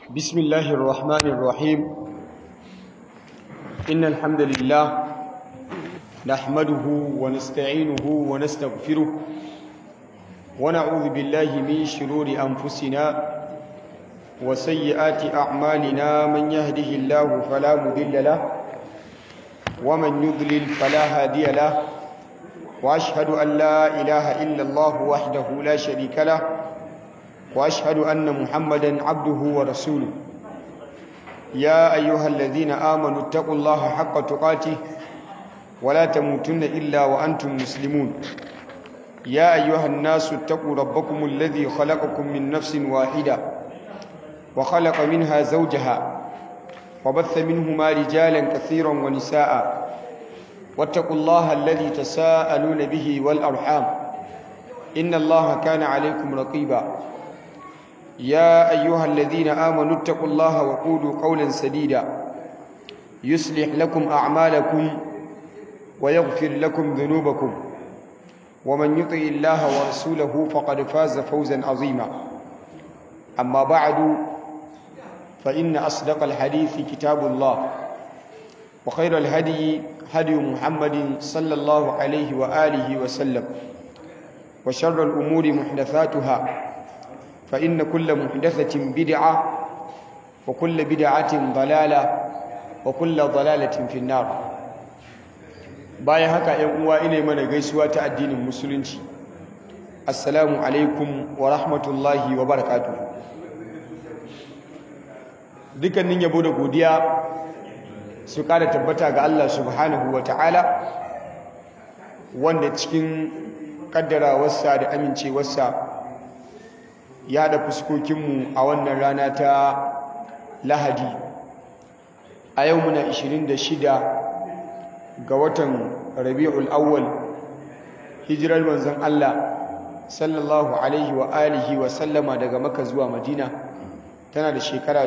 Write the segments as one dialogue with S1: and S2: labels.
S1: بسم الله الرحمن الرحيم إن الحمد لله نحمده ونستعينه ونستغفره ونعوذ بالله من شرور أنفسنا وسيئات أعمالنا من يهده الله فلا مضل له ومن يضلل فلا هادي له وأشهد أن لا إله إلا الله وحده لا شريك له واشهد ان محمدا عبده ورسوله يا ايها الذين امنوا اتقوا الله حق تقاته ولا تموتن الا وانتم مسلمون يا ايها الناس اتقوا ربكم الذي خلقكم من نفس واحده وخلق منها زوجها وبث منهما رجالا كثيرا ونساء واتقوا الله الذي تساءلون به والارحام ان الله كان عليكم رقيبا يا أيها الذين آمنوا اتقوا الله وقولوا قولا سديدا يصلح لكم أعمالكم ويغفر لكم ذنوبكم ومن يطع الله ورسوله فقد فاز فوزا عظيما أما بعد فإن أصدق الحديث كتاب الله وخير الهدي هدي محمد صلى الله عليه وآله وسلم وشر الأمور محدثاتها فإن كل محدثة بدعة وكل بدعة ضلالة وكل ضلالة في النار bayan haka ‘yan uwa ina mana gaisuwa ta addinin musulunci assalamu alaikum wa rahmatullahi wa barakatu dukkanin yabo da godiya su kada tabbata ga Allah subhanahu wa ta'ala wanda cikin kaddarawarsa da amincewarsa ya da fuskokinmu a wannan rana ta lahadi a yau muna 26 ga watan rabi'ul awwal hijirar manzon Allah sallallahu alaihi wa alihi wa sallama daga maka zuwa madina tana da shekara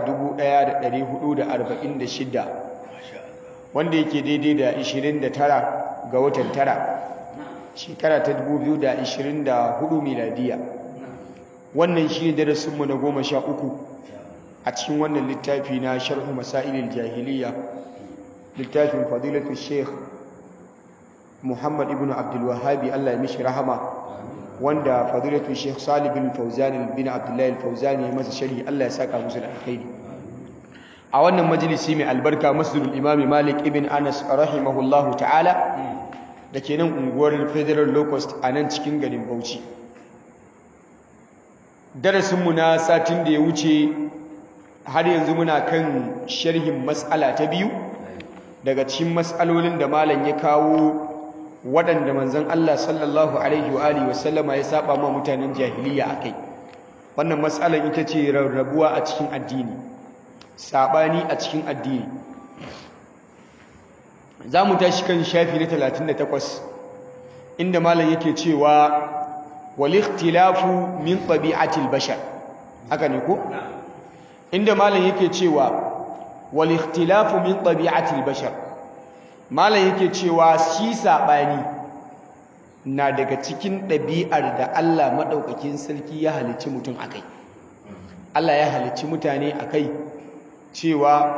S1: 1446 wanda yake daidai da 29 ga watan tara shekara ta 2024 miladiya wannan shi ne darasinmu na goma sha uku a cikin wannan littafi na sharhu masailin jahiliya littafin fadilatu sheikh muhammad ibn abdulwahabi allah ya mishi rahama wanda fadilatu sheikh salih bin fauzani bin abdullahi fauzani ya masa sharhi allah ya saka musu da alkhairi a wannan majalisi mai albarka masjidul imami malik ibn anas rahimahullahu ta'ala da ke nan unguwar federal locust a nan cikin garin bauchi darasinmu na satin da ya wuce har yanzu muna kan sharhin matsala ta biyu daga cikin matsalolin da malam ya kawo waɗanda manzon Allah sallallahu alaihi wa alihi wasallama ya saba ma mutanen jahiliya akai wannan matsalan ita ce rarrabuwa a cikin addini sabani a cikin addini za mu tashi kan shafi na 38 inda malam yake cewa walikhtilafu min tabi'atil bashar haka ne ko inda malam yake cewa walikhtilafu min tabi'atil bashar malam yake cewa shi sabani na daga cikin ɗabi'ar da Allah madaukakin sarki ya halicci mutum akai Allah ya halicci mutane akai cewa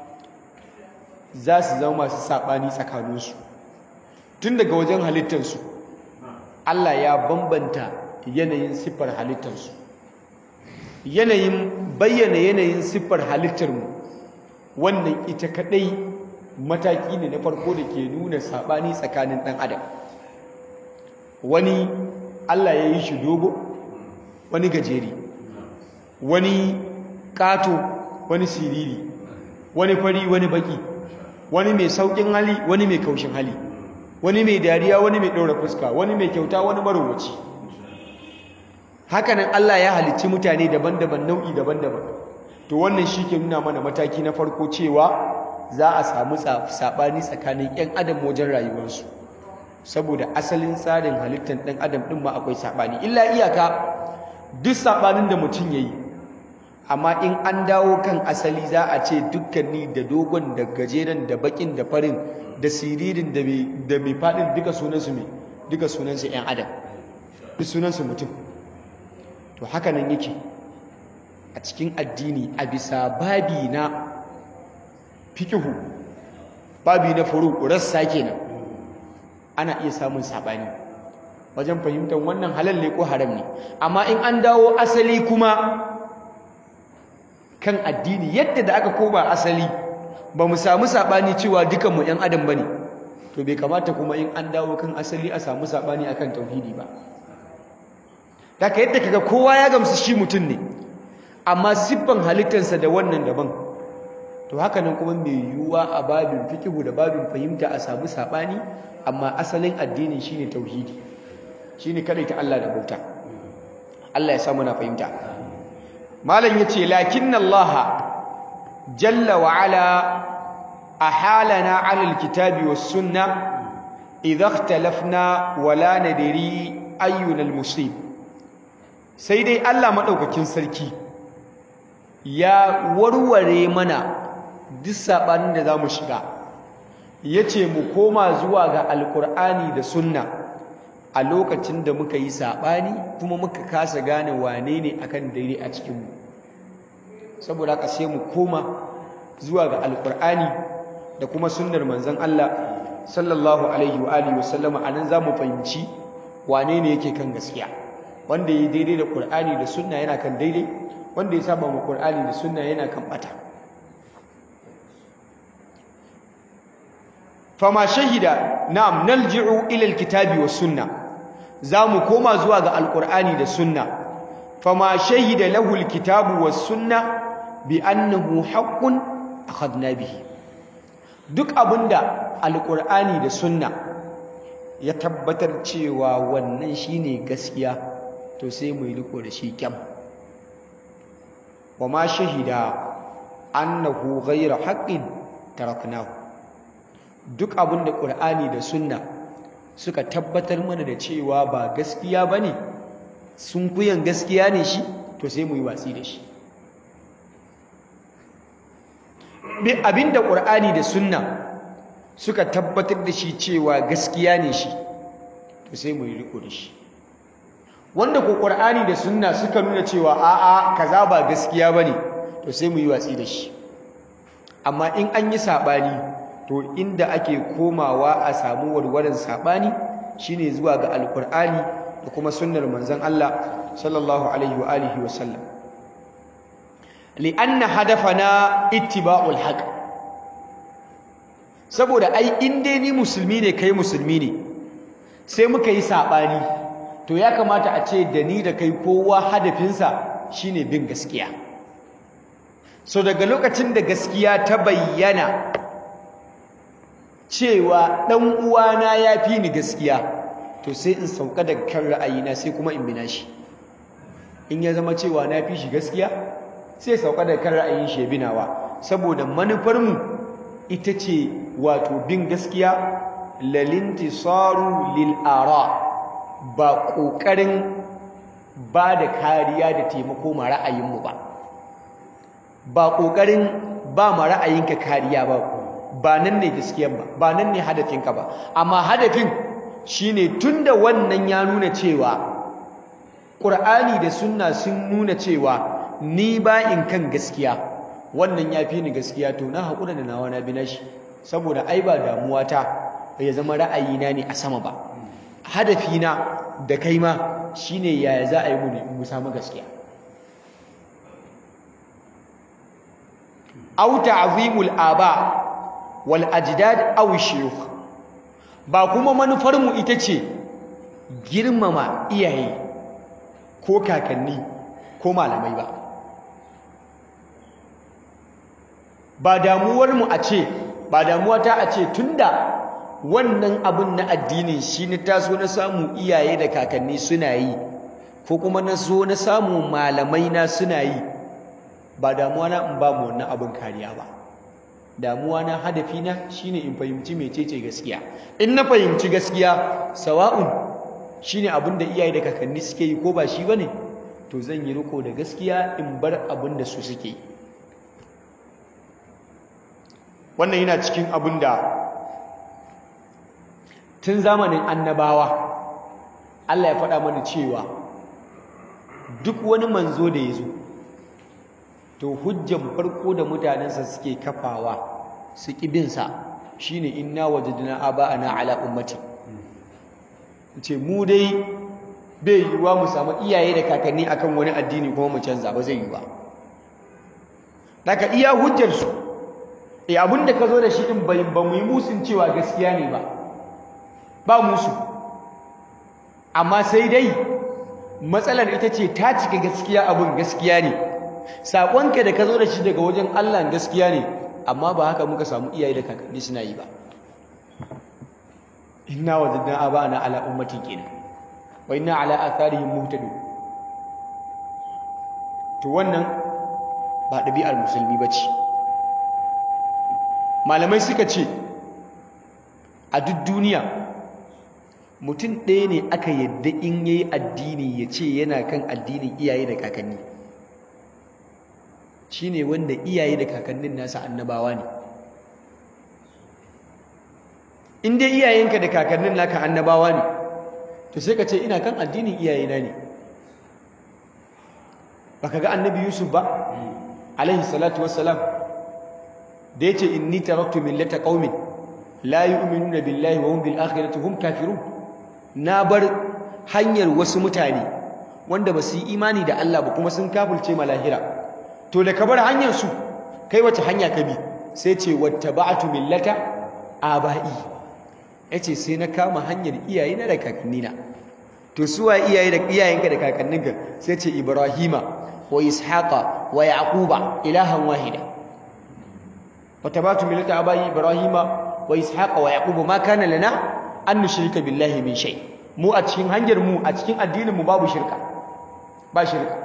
S1: za su zama masu sabani tsakaninsu tun daga wajen halittarsu Allah ya bambanta yanayin siffar halittarsu yanayin bayyana yanayin siffar halittarmu wannan ita kadai mataki ne na farko da ke nuna sabani tsakanin ɗan adam wani Allah ya yi shi dogo wani gajeri wani kato wani siriri wani fari wani baki wani mai saukin hali wani mai kaushin hali wani mai dariya wani mai ɗaura fuska wani mai kyauta wani marowaci hakanan Allah ya halicci mutane daban-daban nau'i daban-daban to wannan shi ke nuna mana mataki na farko cewa za a samu saɓani tsakanin 'yan adam wajen rayuwarsu saboda asalin tsarin halittar ɗan adam ɗin ma akwai saɓani illa iyaka duk saɓanin da mutum ya yi amma in an dawo kan asali za a ce dukkanni da dogon da gajeren da bakin da farin da siririn da mai faɗin duka sunansu mai duka sunansu 'yan adam duk sunansu mutum to haka nan yake a cikin addini a bisa babi na fikihu babi na furu rassa kenan ana iya samun sabani wajen fahimtar wannan halal ne ko haram ne amma in an dawo asali kuma kan addini yadda da aka koma asali ba mu samu sabani cewa dukanmu ‘yan adam ba ne to bai kamata kuma in an dawo kan asali a samu sabani akan tauhidi ba daga yadda kaga kowa ya gamsu shi mutum ne amma siffan halittarsa da wannan daban to haka nan kuma mai yiwuwa a babin fikihu da babin fahimta a samu sabani amma asalin addinin shine tauhidi shine kadai ta Allah da bauta Allah ya samu na fahimta malam yace lakinna Allah jalla wa ala ahalana ala alkitabi was sunna idha ikhtalafna wala nadri ayyuna almusib sai dai Allah madaukakin sarki ya warware mana duk sabanin da zamu shiga yace mu koma zuwa ga alqur'ani da sunna a lokacin da muka yi saɓani kuma muka kasa gane wane ne akan daidai a cikinmu saboda haka sai mu koma zuwa ga alkur'ani da kuma sunnar manzon Allah sallallahu alaihi wa alihi wasallama anan zamu fahimci wane ne yake kan gaskiya wanda yi daidai da qur'ani da sunna yana kan daidai wanda ya saba ma qur'ani da sunna yana kan bata fama shahida na'am nalji'u ila alkitabi was sunna zamu koma zuwa ga alqur'ani da sunna fama shahida lahu alkitabu was sunna bi annahu haqqun akhadna bihi duk abinda alqur'ani da sunna ya tabbatar cewa wannan shine gaskiya to sai mu yi riko da shi kyam wama shahida annahu ghayra haqqin taraknahu duk abin da ƙur'ani da sunna suka tabbatar mana da cewa ba gaskiya ba ne sun kuyan gaskiya ne shi to sai mu yi watsi da shi abin da ƙur'ani da sunna suka tabbatar da shi cewa gaskiya ne shi to sai mu yi riko da shi wanda ko ƙur'ani da sunna suka nuna cewa a'a kaza ba gaskiya ba ne to sai mu yi watsi da shi amma in an yi saɓani to inda ake komawa a samu warwarin sabani shine zuwa ga alkur'ani da kuma sunnar manzon Allah sallallahu alaihi wa alihi wa sallam li'anna hadafana ittiba'ul haqq saboda ai in dai ni musulmi ne kai musulmi ne sai muka yi sabani to ya kamata a ce da ni da kai kowa hadafinsa shine bin gaskiya so daga lokacin da gaskiya ta bayyana cewa ɗan uwana ya fi ni gaskiya to sai in sauka daga kan ra'ayina sai kuma in bina shi in ya zama cewa na fi shi gaskiya sai sauka daga kan ra'ayin shi ya binawa saboda manufarmu ita ce wato bin gaskiya lalintisaru lil ara ba ƙoƙarin ba da kariya da taimako ma ra'ayinmu ba ba ƙoƙarin ba ma ra'ayinka kariya ba ba nan ne gaskiyar ba ba nan ne hadafinka ba amma hadafin shine tunda wannan ya nuna cewa Qur'ani da sunna sun nuna cewa ni ba in kan gaskiya wannan ya fi ni gaskiya to na haƙura da nawa na bi nashi saboda ai ba damuwa ta ya zama ra'ayina ne a sama ba hadafina da kai ma shine yaya za a yi mu samu gaskiya au ta'zimul aba wal ajdad aw shuyukh ba kuma manufar mu ita ce girmama iyaye ko kakanni ko malamai ba ba damuwar mu a ce ba damuwa ta a ce tunda wannan abun na addinin shi ne taso na samu iyaye da kakanni suna yi ko kuma na so na samu malamai na suna yi ba damuwa na in ba mu wannan abun kariya ba damuwa na hadafi na shine in fahimci mecece gaskiya in na fahimci gaskiya sawa'un shine abin da iyaye da kakanni suke yi ko ba shi bane to zan yi riko da gaskiya in bar abin da su suke yi wannan yana cikin abin da tun zamanin annabawa Allah ya faɗa mana cewa duk wani manzo da ya zo to hujjan farko da mutanensa suke kafawa su ƙibinsa shi ne inna wajadina aba'ana ala ummati ce mu dai bai yiwuwa mu samu iyaye da kakanni akan wani addini kuma mu canza ba zai yi ba daga iya hujjarsu e abinda ka zo da shi din ba mu yi musun cewa gaskiya ne ba ba musu amma sai dai matsalar ita ce ta cika gaskiya abin gaskiya ne saƙonka da ka zo da shi daga wajen Allah gaskiya ne amma ba haka muka samu iyaye da kakanni suna yi ba inna wajadna aba'ana ala ummatin kenan wa inna ala atharihim muhtadun to wannan ba ɗabi'ar musulmi bace malamai suka ce a duk duniya mutum ɗaya ne aka yadda in yayi addini ya ce yana kan addinin iyaye da kakanni shine wanda iyaye da kakannin nasa annabawa ne in dai iyayenka da kakannin naka annabawa ne to sai ka ce ina kan addinin iyayena ne baka ga annabi yusuf ba alaihi salatu wassalam da yace inni taraktu millata qaumin la yu'minuna billahi wa hum bil akhirati hum kafirun na bar hanyar wasu mutane wanda ba su yi imani da Allah ba kuma sun kafirce malahira to da ka bar hanyar su kai wace hanya ka bi sai ce wattaba'tu millata aba'i yace sai na kama hanyar iyayena da kakannina to suwa iyaye da iyayenka da kakanninka sai ce ibrahima wa ishaqa wa yaquba ilahan wahida wattaba'tu millata aba'i ibrahima wa ishaqa wa yaquba ma kana lana an nushrika billahi min shay mu a cikin hanyar mu a cikin addinin mu babu shirka ba shirka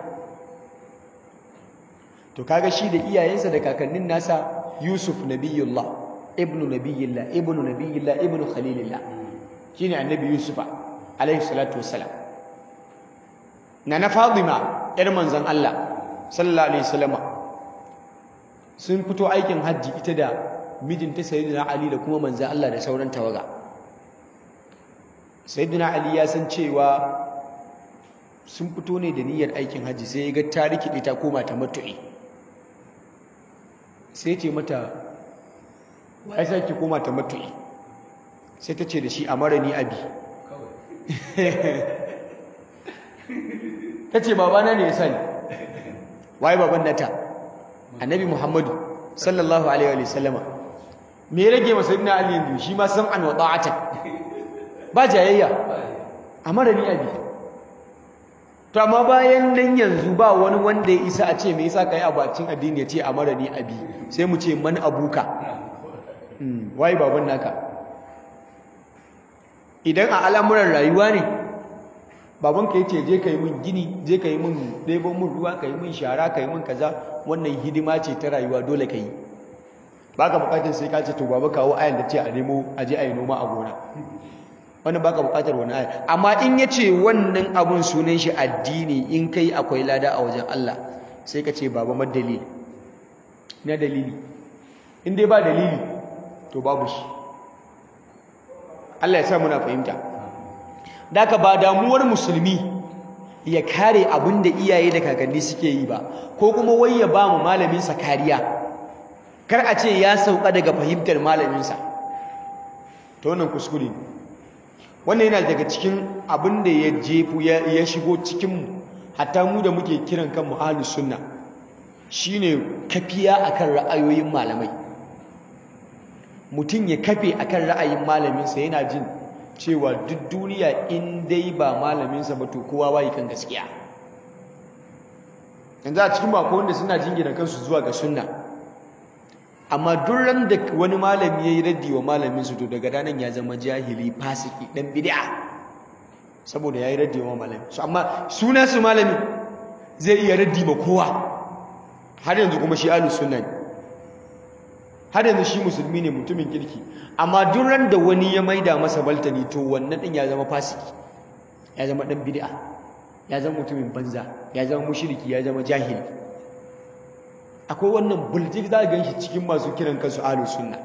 S1: to kaga shi da iyayensa da kakannin nasa Yusuf nabiyullah ibnu nabiyillah ibnu nabiyillah ibnu khalilillah shine annabi Yusufa alaihi salatu wassalam nana Fatima yar manzon Allah sallallahu alaihi wasallama sun fito aikin hajji ita da mijinta sayyidina Ali da kuma manzon Allah da sauran tawaga sayyidina Ali ya san cewa sun fito ne da niyyar aikin hajji sai ya ga ta rikide ta koma ta matu'i sai ce mata wai sai ki koma ta matu'i sai ta ce da shi amara ni abi ta ce babana ne ya sani wai baban nata annabi muhammadu sallallahu alaihi wa sallama me ya rage masa ibn ali yanzu shi ma sam'an wa ta'atan ba jayayya amara ni abi to amma bayan nan yanzu ba wani wanda ya isa a ce me yasa kai abacin addini ya ce amara ni abi sai mu ce man abuka wai baban naka idan a al'amuran rayuwa ne babanka ya ce je ka yi min gini je ka yi min ɗebo min ruwa ka yi min shara ka yi min kaza wannan hidima ce ta rayuwa dole ka yi ba ka bukatar sai ka ce to baba kawo ayan da ce a nemo a je a yi noma a gona wannan ba ka bukatar wani ayan amma in ya ce wannan abun sunan shi addini in kai akwai lada a wajen Allah sai ka ce baba madalili na dalili in dai ba dalili to babu shi Allah ya sa muna fahimta Daka ba damuwar musulmi ya kare abin da iyaye da kakanni suke yi ba ko kuma wai ya ba mu malaminsa kariya kar a ce ya sauka daga fahimtar malaminsa ta wannan kuskure wannan yana daga cikin abin da ya jefu ya shigo cikinmu hatta mu da muke kiran kanmu ahlus sunna shine kafiya akan ra'ayoyin malamai mutum ya kafe akan ra'ayin malaminsa yana jin cewa duk duniya in dai ba malaminsa ba to kowa wayi kan gaskiya yanzu a cikin bako wanda suna jingina kansu zuwa ga sunna amma duk ran da wani malami yayi raddi wa malamin su to daga ranan ya zama jahili fasiki dan bid'a saboda yayi raddi wa malami su amma suna su malami zai iya raddi ma kowa har yanzu kuma shi ahlus sunna ne har yanzu shi musulmi ne mutumin kirki amma duk ran da wani ya maida masa baltani to wannan din ya zama fasiki ya zama dan bid'a ya zama mutumin banza ya zama mushriki ya zama jahili akwai wannan buljik za ga shi cikin masu kiran kansu ahlus sunna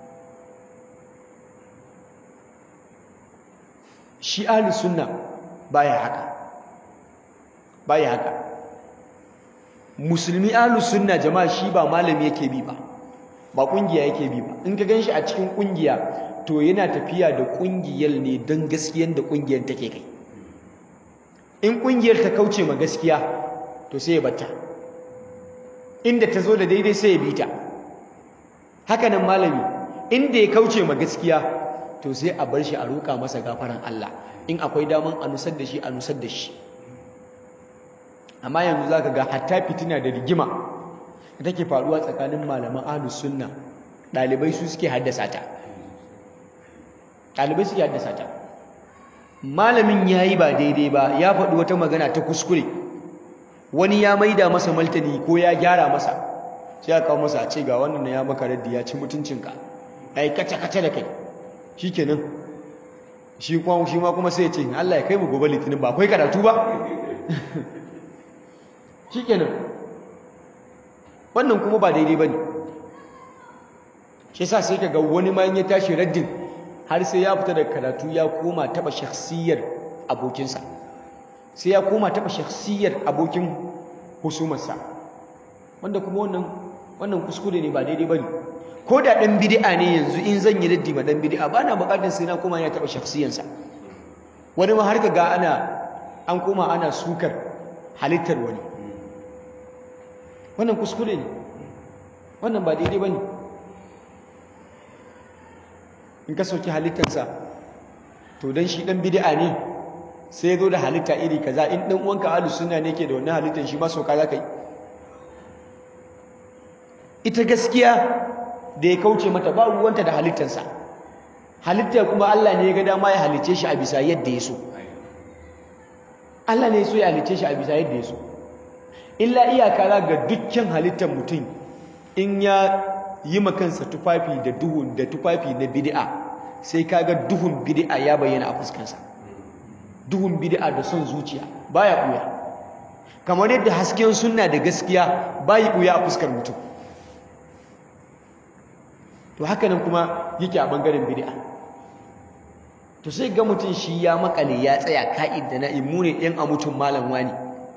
S1: shi ahlus sunna baya haka baya haka musulmi ahlus sunna jama'a shi ba malami yake bi ba ba kungiya yake bi ba in ka ganshi a cikin kungiya to yana tafiya da kungiyar ne don gaskiyar da kungiyar take kai in kungiyar ta kauce ma gaskiya to sai ya batta inda ta zo da daidai sai ya bi ta haka nan malami inda ya kauce ma gaskiya to sai a bar shi a roƙa masa gafaran Allah in akwai daman a nusar da shi a nusar da shi amma yanzu zaka ga hatta fitina da rigima da take faruwa tsakanin malaman ahlus sunna dalibai su suke haddasa ta dalibai suke haddasa ta malamin yayi ba daidai ba ya faɗi wata magana ta kuskure wani ya maida masa maltani ko ya gyara masa sai ya kawo masa a ce ga wannan ya maka raddi ya ci mutuncinka ai kace kace da kai shikenan shi kuma shi ma kuma sai ya ce Allah ya kai mu gobe litinin ba akwai karatu ba shikenan wannan kuma ba daidai bane shi yasa sai kaga wani ma ya tashi raddin har sai ya fita daga karatu ya koma taba shakhsiyar abokinsa sai ya koma taba shakhsiyar abokin husumarsa wanda kuma wannan wannan kuskure ne ba daidai bane ko da dan bid'a ne yanzu in zan yi raddi ma dan bid'a ba na bukatar sai na koma ya taba shakhsiyarsa wani ma har kaga ana an koma ana sukar halittar wani wannan kuskure ne wannan ba daidai ba ne in ka sauki halittarsa to don shi ɗan bid'a ne sai ya zo da halitta iri kaza in ɗan uwanka ahlus sunna ne ke da wannan halittar shi ma sauka za ka yi ita gaskiya da ya kauce mata ba ruwanta da halittarsa halittar kuma Allah ne ya ga dama ya halice shi a bisa yadda ya so Allah ne ya so ya halice shi a bisa yadda ya so illa iyaka za ga dukkan halittar mutum in ya yi makansa tufafi da duhun da tufafi na bid'a sai kaga duhun bid'a ya bayyana a fuskansa duhun bid'a da son zuciya baya buya kamar yadda hasken sunna da gaskiya bayi buya a fuskar mutum to haka nan kuma yake a bangaren bid'a to sai ga mutum shi ya makale ya tsaya ka'id da na'im mu ne ɗan a mutum malam wani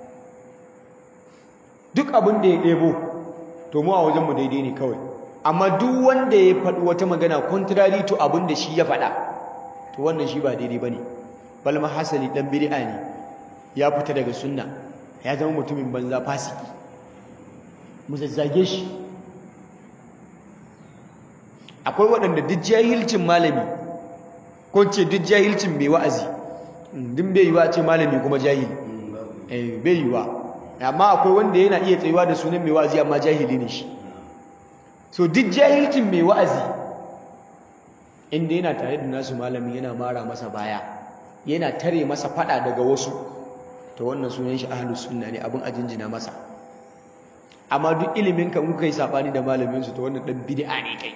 S1: duk abin da ya ɗebo to mu a wajenmu daidai ne kawai amma duk wanda ya faɗi wata magana contrary to abin da shi ya faɗa to wannan shi ba daidai ba ne balma hasali ɗan bid'a ne ya fita daga sunna ya zama mutumin banza fasiki mu zazzage shi akwai waɗanda duk jahilcin malami ko ce duk jahilcin mai wa'azi din bai yiwa ce malami kuma jahili eh bai yiwa amma akwai wanda yana iya tsayuwa da sunan mai wa'azi amma jahili ne shi so duk jahilcin mai wa'azi inda yana tare da nasu malami yana mara masa baya yana tare masa fada daga wasu to wannan sunan shi ahlus sunna ne abin a jinjina masa amma duk ilimin ka kuka yi sabani da malamin su to wannan dan bid'a ne kai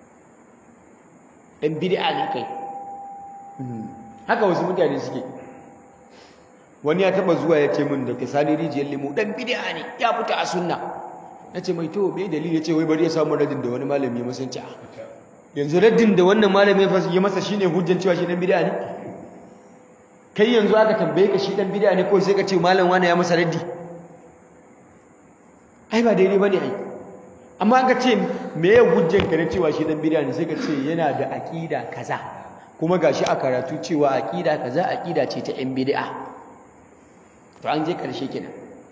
S1: dan bid'a ne kai haka wasu mutane suke wani ya taba zuwa ya ce min da kisani rijiyar limu dan bid'a ne ya fita a sunna na ce mai to bai dalili ya ce wai bari ya samu radin da wani malami ya masanci a yanzu raddin da wannan malami ya masa shine hujjan cewa shi dan bid'a ne kai yanzu aka tambaye ka shi dan bid'a ne ko sai ka ce malam wani ya masa raddi ai ba daidai bane ai amma aka ce me ya hujjan ka na cewa shi dan bid'a ne sai ka ce yana da aqida kaza kuma gashi a karatu cewa aqida kaza aqida ce ta yan bid'a to an je karshe kenan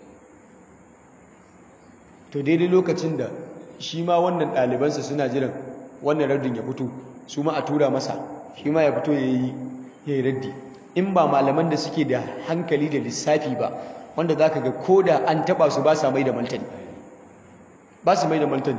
S1: to daidai lokacin da shi ma wannan ɗalibansa suna jiran wannan raddin ya fito su ma a tura masa shi ma ya fito ya yi raddi in ba malaman da suke da hankali da lissafi ba wanda za ka ga ko da an taɓa su ba sa mai da maltani ba su mai da maltani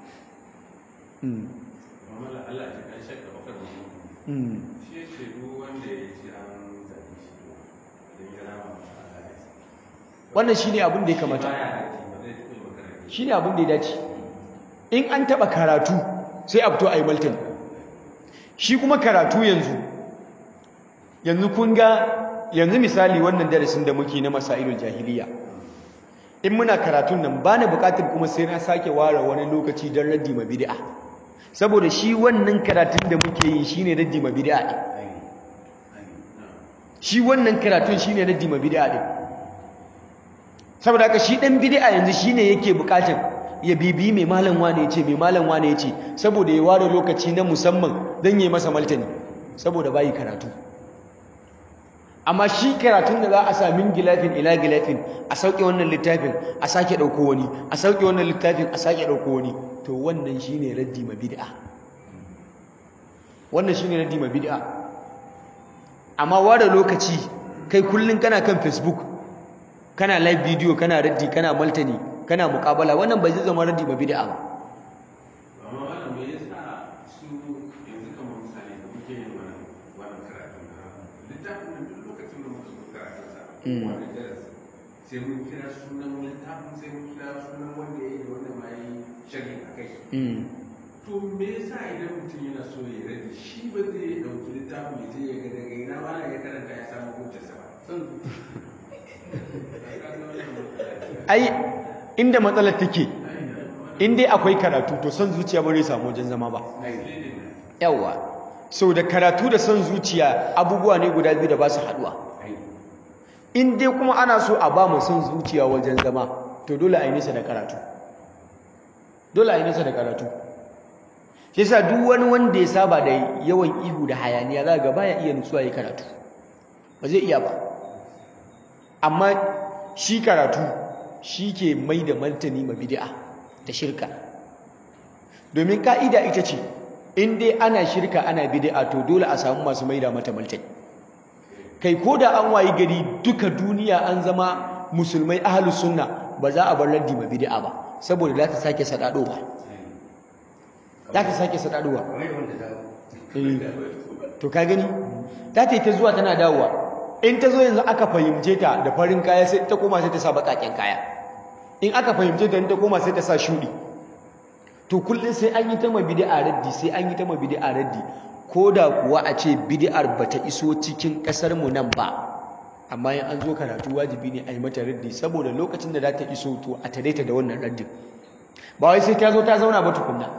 S1: wannan shi ne abin da ya kamata shi ne abin da ya dace in an taɓa karatu sai a fito a yi maltani shi kuma karatu yanzu yanzu kun ga yanzu misali wannan darasin da muke na masailul jahiliya in muna karatun nan ba na bukatar kuma sai na sake ware wani lokaci don raddi ma bid'a saboda shi wannan karatun da muke yi shine raddi ma bid'a din shi wannan karatun shine raddi ma bid'a din saboda haka shi dan bid'a yanzu shine yake bukatar ya bibi mai malam wane yace mai malam wane yace saboda ya ware lokaci na musamman dan yayi masa maltani saboda bai karatu amma shi karatun da za a sami gilafin ila gilafin a sauke wannan littafin a sake dauko wani a sauke wannan littafin a sake dauko wani to wannan shine raddi ma bid'a wannan shine raddi ma bid'a amma ware lokaci kai kullun kana kan facebook kana live video kana raddi kana maltani kana muqabala wannan bai zama raddi ma bid'a ba
S2: amma wannan me yasa su yanzu kamar misali da muke yin wannan wannan karatu na littafin nan duk lokacin da muka zo karatun sa wannan darasi sai mun kira sunan littafin sai mun kira sunan wanda ya yi da wanda ma ya yi sharhi a kai to me yasa idan mutum yana so ya rage shi ba zai dauki littafin ya je ya ga daga ina ma ya karanta ya samu hujjarsa ba
S1: ai inda matsalar take in dai akwai karatu to son zuciya ba zai samu wajen zama ba yawa sau da karatu da son zuciya abubuwa ne guda biyu da ba su haduwa in dai kuma ana so a ba mu son zuciya wajen zama to dole a yi nisa da karatu dole a yi nisa da karatu shi yasa duk wani wanda ya saba da yawan ihu da hayaniya za ga baya iya nutsuwa ya karatu ba zai iya ba amma shi karatu shi ke mai da martani ma bid'a da shirka domin ka'ida ita ce in dai ana shirka ana bid'a to dole a samu masu mai da mata martani kai ko da an wayi gari duka duniya an zama musulmai ahlus sunna ba za a bar raddi ma bid'a ba saboda za ta sake sadadowa za ta sake sadadowa to ka gani ta ta ta zuwa tana dawowa in ta zo yanzu aka fahimce ta da farin kaya sai ta koma sai ta sa bakaken kaya in aka fahimce ta in ta koma sai ta sa shudi to kullum sai an yi ta ma bid'a raddi sai an yi ta ma bid'a raddi ko da kuwa a ce bid'ar bata iso cikin kasar mu nan ba amma in an zo karatu wajibi ne a yi mata raddi saboda lokacin da za ta iso to a tare ta da wannan raddin ba wai sai ta zo ta zauna ba tukunna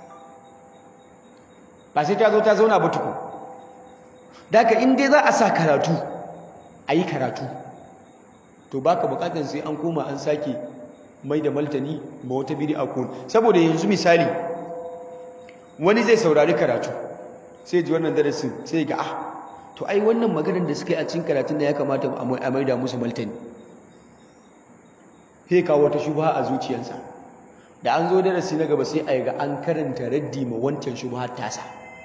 S1: ba sai ta zo ta zauna ba tukun daga in dai za a sa karatu a yi karatu to baka bukatar sai an koma an sake mai da maltani ma wata bid'a ko saboda yanzu misali wani zai saurari karatu sai ji wannan darasin sai ga ah to ai wannan maganar da suka yi a cikin karatun da ya kamata a mai da musu maltani sai kawo wata shubha a zuciyarsa da an zo darasi na gaba sai a ga an karanta raddi ma wancan shubha tasa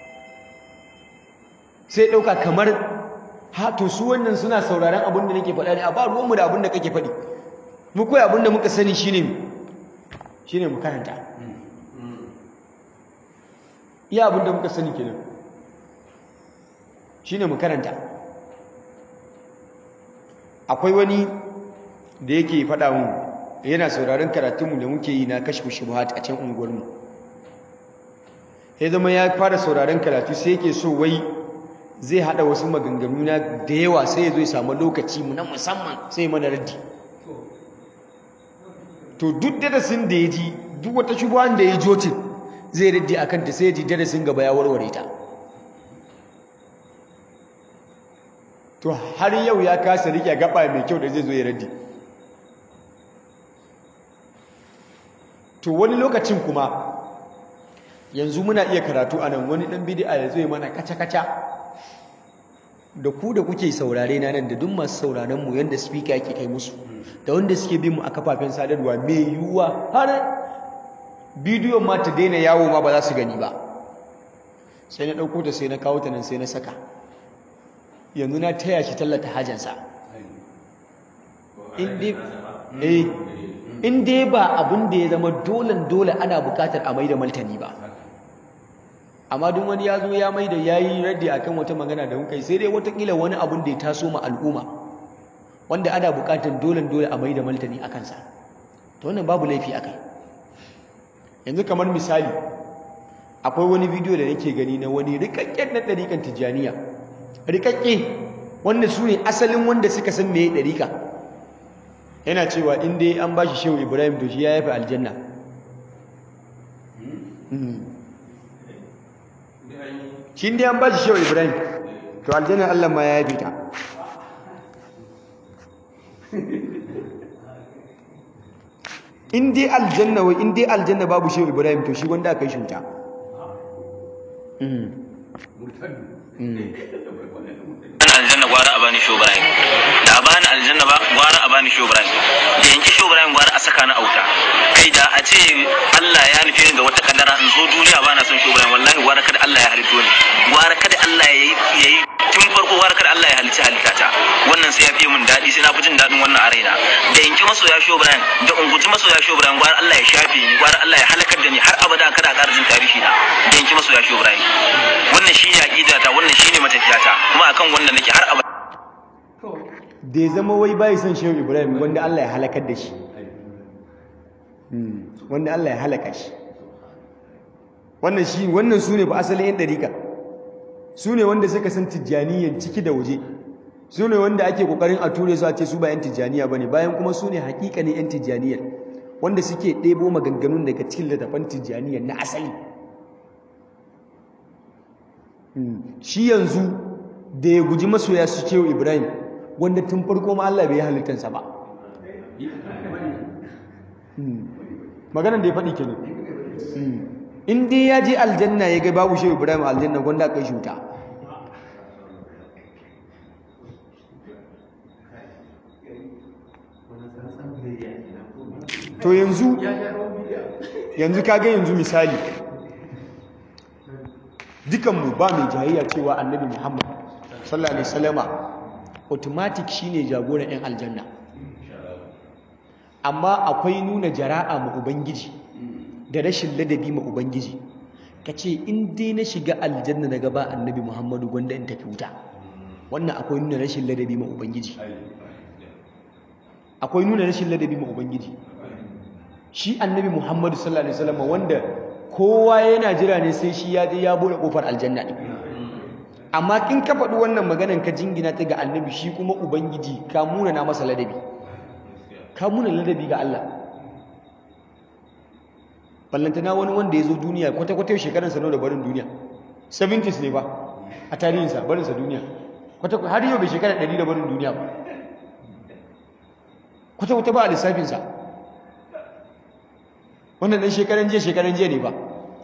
S1: sai ɗauka kamar ha to su wannan suna sauraron abin da nake faɗa ne a ba ruwanmu da abin da kake faɗi mu koyi abin da muka sani shine shine mu karanta iya abin da muka sani kenan shine mu karanta akwai wani da yake faɗa mu yana sauraron karatunmu da muke yi na kashfu shubuhat a can unguwarmu ya zama ya fara sauraron karatu sai yake so wai zai hada wasu maganganu na da yawa sai ya zo ya samu lokaci mu na musamman sai mana raddi to duk darasin da ya ji duk wata shubuhan da ya jotin zai raddi a kanta sai ya ji darasin gaba ya warware ta to har yau ya kasa rike gaba mai kyau da zai zo ya raddi to wani lokacin kuma yanzu muna iya karatu a nan wani ɗan bidi'a ya zo ya mana kaca-kaca da ku da kuke saurare na nan da duk masu sauraren mu yanda speaker yake kai musu da wanda suke bin mu a kafafen sadarwa mai yiwuwa har bidiyon ma ta daina yawo ma ba za su gani ba sai na ɗauko ta sai na kawo ta nan sai na saka yanzu na taya shi tallata hajansa in dai ba abin da ya zama dolen dole ana bukatar a mai da maltani ba amma duk wani ya zo ya mai da ya yi raddi a kan wata magana da muka yi sai dai watakila wani abin da ya taso ma al'umma wanda ana bukatar dolen dole a mai da maltani a kansa to wannan babu laifi a kai yanzu kamar misali akwai wani bidiyo da nake gani na wani rikakken na ɗariƙan tijjaniya rikakke wanda su ne asalin wanda suka san me ɗariƙa yana cewa in dai an ba shi shehu ibrahim to shi ya yafi aljanna shi dai an ba shi shehu ibrahim to aljanna allah ma ya yafi ta in dai aljanna wai in dai aljanna babu shehu ibrahim to shi wanda aka yi shi wuta
S3: aljanna gwara a bani sho ibrahim da a bani aljanna ba gwara a bani sho ibrahim da yanki sho ibrahim gwara a saka na auta kai da a ce Allah ya nufi ni da wata kadara in zo duniya ba na son sho ibrahim wallahi gwara kada Allah ya halitto ni gwara kada Allah ya yi ya yi tun farko gwara kada Allah ya halicci halittata wannan sai ya fi min daɗi sai na fi jin daɗin wannan a raina da yanki masoya sho ibrahim da unguji masoya sho ibrahim gwara Allah ya shafe ni gwara Allah ya halakar da ni har abada kada a ƙara jin tarihi na da yanki masoya sho ibrahim wannan shi ne aqidata wannan shi ne matafiyata kuma akan wannan nake har abada
S1: da ya zama wai bai son shehu ibrahim wanda Allah ya halakar da shi wanda Allah ya halaka shi wannan shi wannan su ne ba asalin yan ɗarika su ne wanda suka san tijjaniyan ciki da waje su ne wanda ake kokarin a ture su a ce su ba yan tijjaniya ba ne bayan kuma su ne hakikanin yan tijjaniyar wanda suke ɗebo maganganun daga cikin littafan tijjaniyar na asali shi yanzu da ya guji masoya su cewa ibrahim wanda tun farko ma Allah bai yi halittansa ba maganan da ya faɗi kenan in dai ya je aljanna ya ga babu shehu ibrahim aljanna gwanda kai shi wuta to yanzu yanzu kaga yanzu misali dukanmu ba mai jayayya cewa annabi muhammad sallallahu alaihi wasallama automatic shine jagoran yan aljanna amma akwai nuna jara'a ma ubangiji da rashin ladabi ma ubangiji kace in dai na shiga aljanna daga ba annabi muhammadu gwanda in tafi wuta wannan akwai nuna rashin ladabi ma ubangiji akwai nuna rashin ladabi ma ubangiji shi annabi muhammadu sallallahu alaihi wasallam wanda kowa yana jira ne sai shi ya je ya bude kofar aljanna din amma kin ka faɗi wannan maganan ka jingina ta ga annabi shi kuma ubangiji ka muna na masa ladabi ka muna ladabi ga Allah ballantana wani wanda ya zo duniya kwata-kwata shekaransa nawa da barin duniya 70s ne ba a tarihinsa barinsa duniya kwata-kwata har yau bai shekara 100 da barin duniya ba kwata-kwata ba a lissafinsa wannan ɗan shekaran jiya shekaran jiya ne ba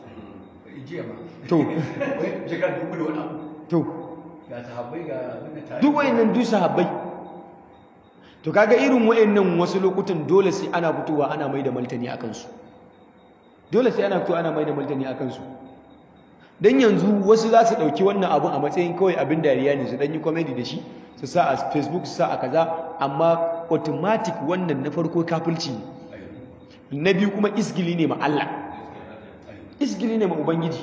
S1: to to duk wayannan duk sahabbai to kaga irin wayannan wasu lokutan dole sai ana fitowa ana mai da martani akan su dole sai ana fitowa ana mai da martani akan su dan yanzu wasu za su dauki wannan abu a matsayin kawai abin dariya ne su dan yi comedy da shi su sa a Facebook su sa a kaza amma automatic wannan na farko kafirci ne na biyu kuma isgili ne ma Allah isgili ne ma ubangiji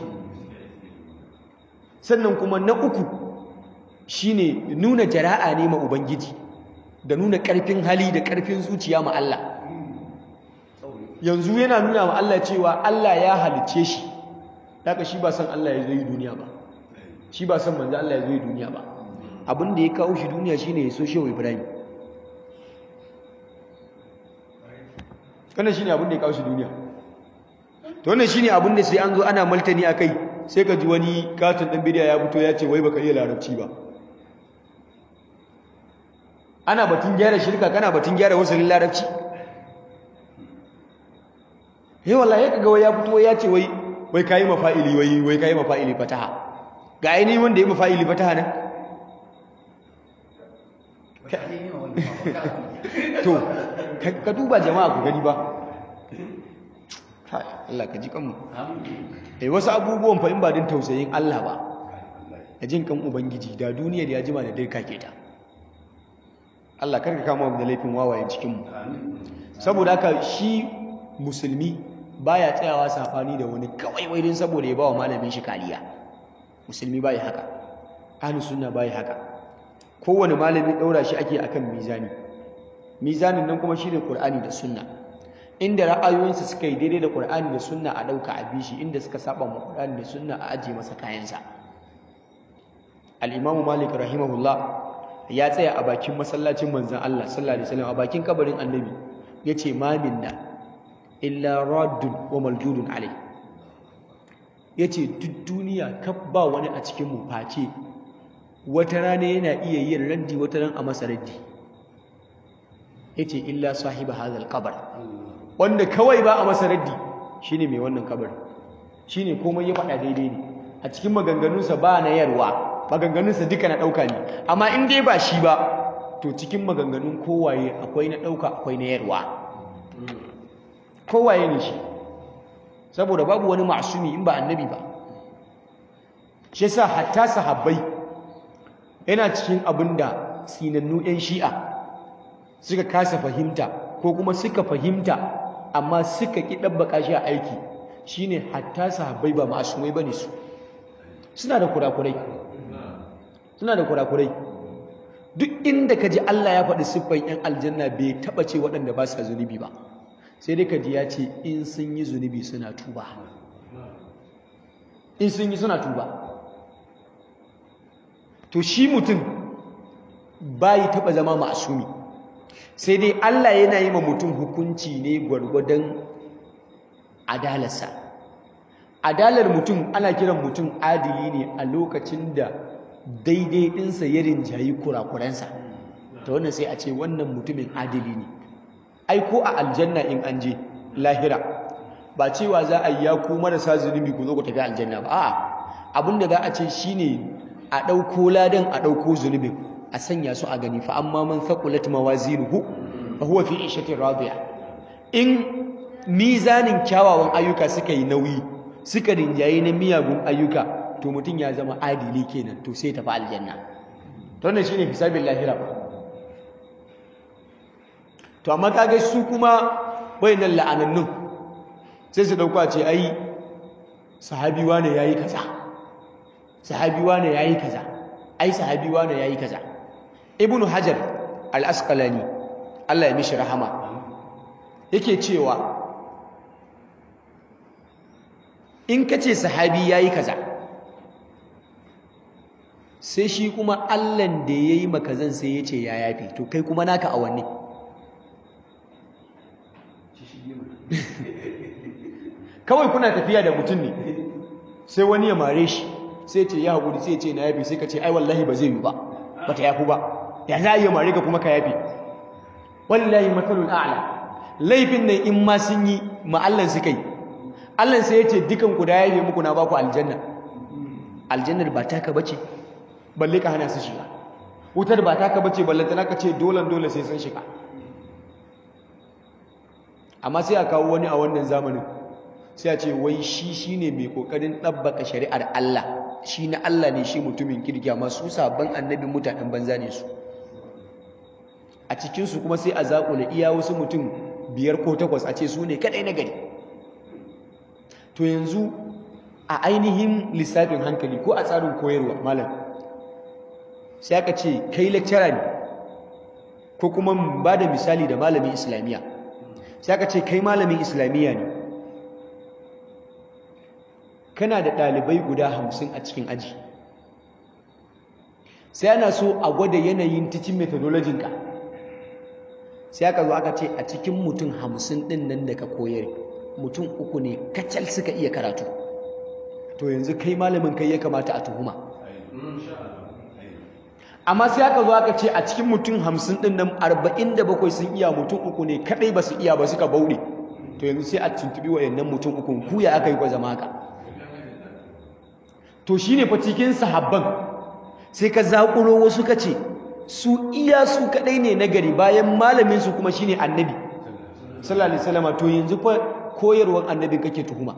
S1: sannan kuma na uku shine nuna jara'a ne ma ubangiji da nuna ƙarfin hali da ƙarfin zuciya ma Allah yanzu yana nuna ma Allah cewa Allah ya halicce shi daga shi ba san Allah ya zo yi duniya ba shi ba san manzo Allah ya zo yi duniya ba abin da ya kawo shi duniya shine ya so shehu Ibrahim wannan shine abin da ya kawo shi duniya to wannan shine abin da sai an zo ana maltani akai sai ka ji wani katon dan bidiya ya fito ya ce wai baka iya larabci ba ana batun gyara shirka kana batun gyara wasalin larabci eh wallahi kaga wai ya fito ya ce wai wai kai mafa'ili wai wai kai mafa'ili fataha ga ainihin wanda ya mafa'ili fataha nan to ka duba jama'a ku gani ba Allah ka ji kanmu eh wasu abubuwan fa in ba din tausayin Allah ba da jin kan ubangiji da duniyar ya jima da dirka ke ta Allah karka kama mu da laifin wawayen cikin mu saboda haka shi musulmi baya tsayawa safani da wani kawai wai din saboda ya bawa malamin shi kariya musulmi bai haka ahlus sunna bai haka kowane malami daura shi ake akan mizani mizanin nan kuma shine qur'ani da sunna inda ra'ayoyinsa suka yi daidai da qur'ani da sunna a dauka a bishi inda suka saba ma qur'ani da sunna a aje masa kayansa al-imamu malik rahimahullah ya tsaya a bakin masallacin manzon Allah sallallahu alaihi wasallam a bakin kabarin annabi yace ma minna illa raddun wa maljudun alai yace duk duniya kaf ba wani a cikin mu face wata rana yana iya yin raddi wata ran a masa raddi yace illa sahiba hadal qabr wanda kawai ba a masa raddi shine mai wannan kabarin shine komai ya faɗa daidai ne a cikin maganganunsa ba na yarwa maganganunsa duka na ɗauka ne amma in dai ba shi ba to cikin maganganun kowaye akwai na ɗauka akwai na yarwa kowaye ne shi saboda babu wani ma'asumi in ba annabi ba shi yasa hatta sahabbai yana cikin abin da sinannu 'yan shi'a suka kasa fahimta ko kuma suka fahimta amma suka ƙi ɗabbaka shi a aiki shine hatta sahabbai ba ma'asumai bane su suna da kurakurai suna da kurakurai duk inda ka ji Allah ya faɗi siffan 'yan aljanna bai taɓa ce waɗanda ba sa zunubi ba sai dai ka ji ya ce in sun yi zunubi suna tuba in sun yi suna tuba to shi mutum bayi taɓa zama ma'asumi sai dai Allah yana yi ma mutum hukunci ne gwargwadon adalarsa adalar mutum ana kiran mutum adili ne a lokacin da daidai ɗinsa ya rinjayi kurakuransa ta wannan sai a ce wannan mutumin adili ne ai ko a aljanna in an je lahira ba cewa za a yi ya ku marasa zunubi ku zo ku tafi aljanna ba a'a abinda za a ce shine a ɗauko ladan a ɗauko zunubin a sanya su a gani fa amma man thaqulat mawazinuhu fa huwa fi ishatin radiya in mizanin kyawawan ayyuka suka yi nauyi suka rinjaye na miyagun ayyuka to mutum ya zama adili kenan to sai tafi aljanna to wannan shine hisabin lahira to amma kage su kuma wayannan la'anannun sai su dauka ce ai sahabi wane yayi kaza sahabi wane yayi kaza ai sahabi wane yayi kaza ibnu hajar al-asqalani Allah ya mishi rahama yake cewa in kace sahabi yayi kaza sai shi kuma Allahn da yayi maka zan sai yace ya yafi to kai kuma naka a wanne kawai kuna tafiya da mutum ne sai wani ya mare shi sai ce ya haƙuri sai ce na yafi sai ka ce ai wallahi ba zai yi ba ba ta yafi ba ya za a yi mare ka kuma ka yafi wallahi matsalul a'la laifin nan in ma sun yi ma'allan suka yi allan sai ya ce dukan ku da yafe muku na baku aljanna aljannar ba taka bace balle ka hana su shiga wutar ba taka bace balle tana ka ce dolan dole sai sun shiga amma sai a kawo wani a wannan zamanin sai a ce wai shi shine mai kokarin ɗabbaka shari'ar Allah shi na Allah ne shi mutumin kirki amma su sabon annabin mutanen banza ne su a cikinsu kuma sai a zaƙula iya wasu mutum biyar ko takwas a ce su ne kaɗai na gari to yanzu a ainihin lissafin hankali ko a tsarin koyarwa malam sai aka ce kai lecturer ne ko kuma ba da misali da malamin islamiyya sai aka ce kai malamin islamiyya ne kana da ɗalibai guda hamsin a cikin aji sai ana so a gwada yanayin teaching methodology ka sai aka zo aka ce a cikin mutum hamsin ɗin nan da ka koyar mutum uku ne kacal suka iya karatu to yanzu kai malamin kai ya kamata a tuhuma amma sai aka zo aka ce a cikin mutum hamsin ɗin nan arba'in da bakwai sun iya mutum uku ne kaɗai ba su iya ba suka bauɗe to yanzu sai a tuntuɓi wayannan mutum uku ku ya aka yi kwa zama haka to shi ne fa cikin sahabban sai ka zaƙuro wasu ka ce su iya su kaɗai ne na gari bayan malaminsu kuma shi ne annabi sallallahu alaihi wasallam to yanzu fa koyarwar annabin kake tuhuma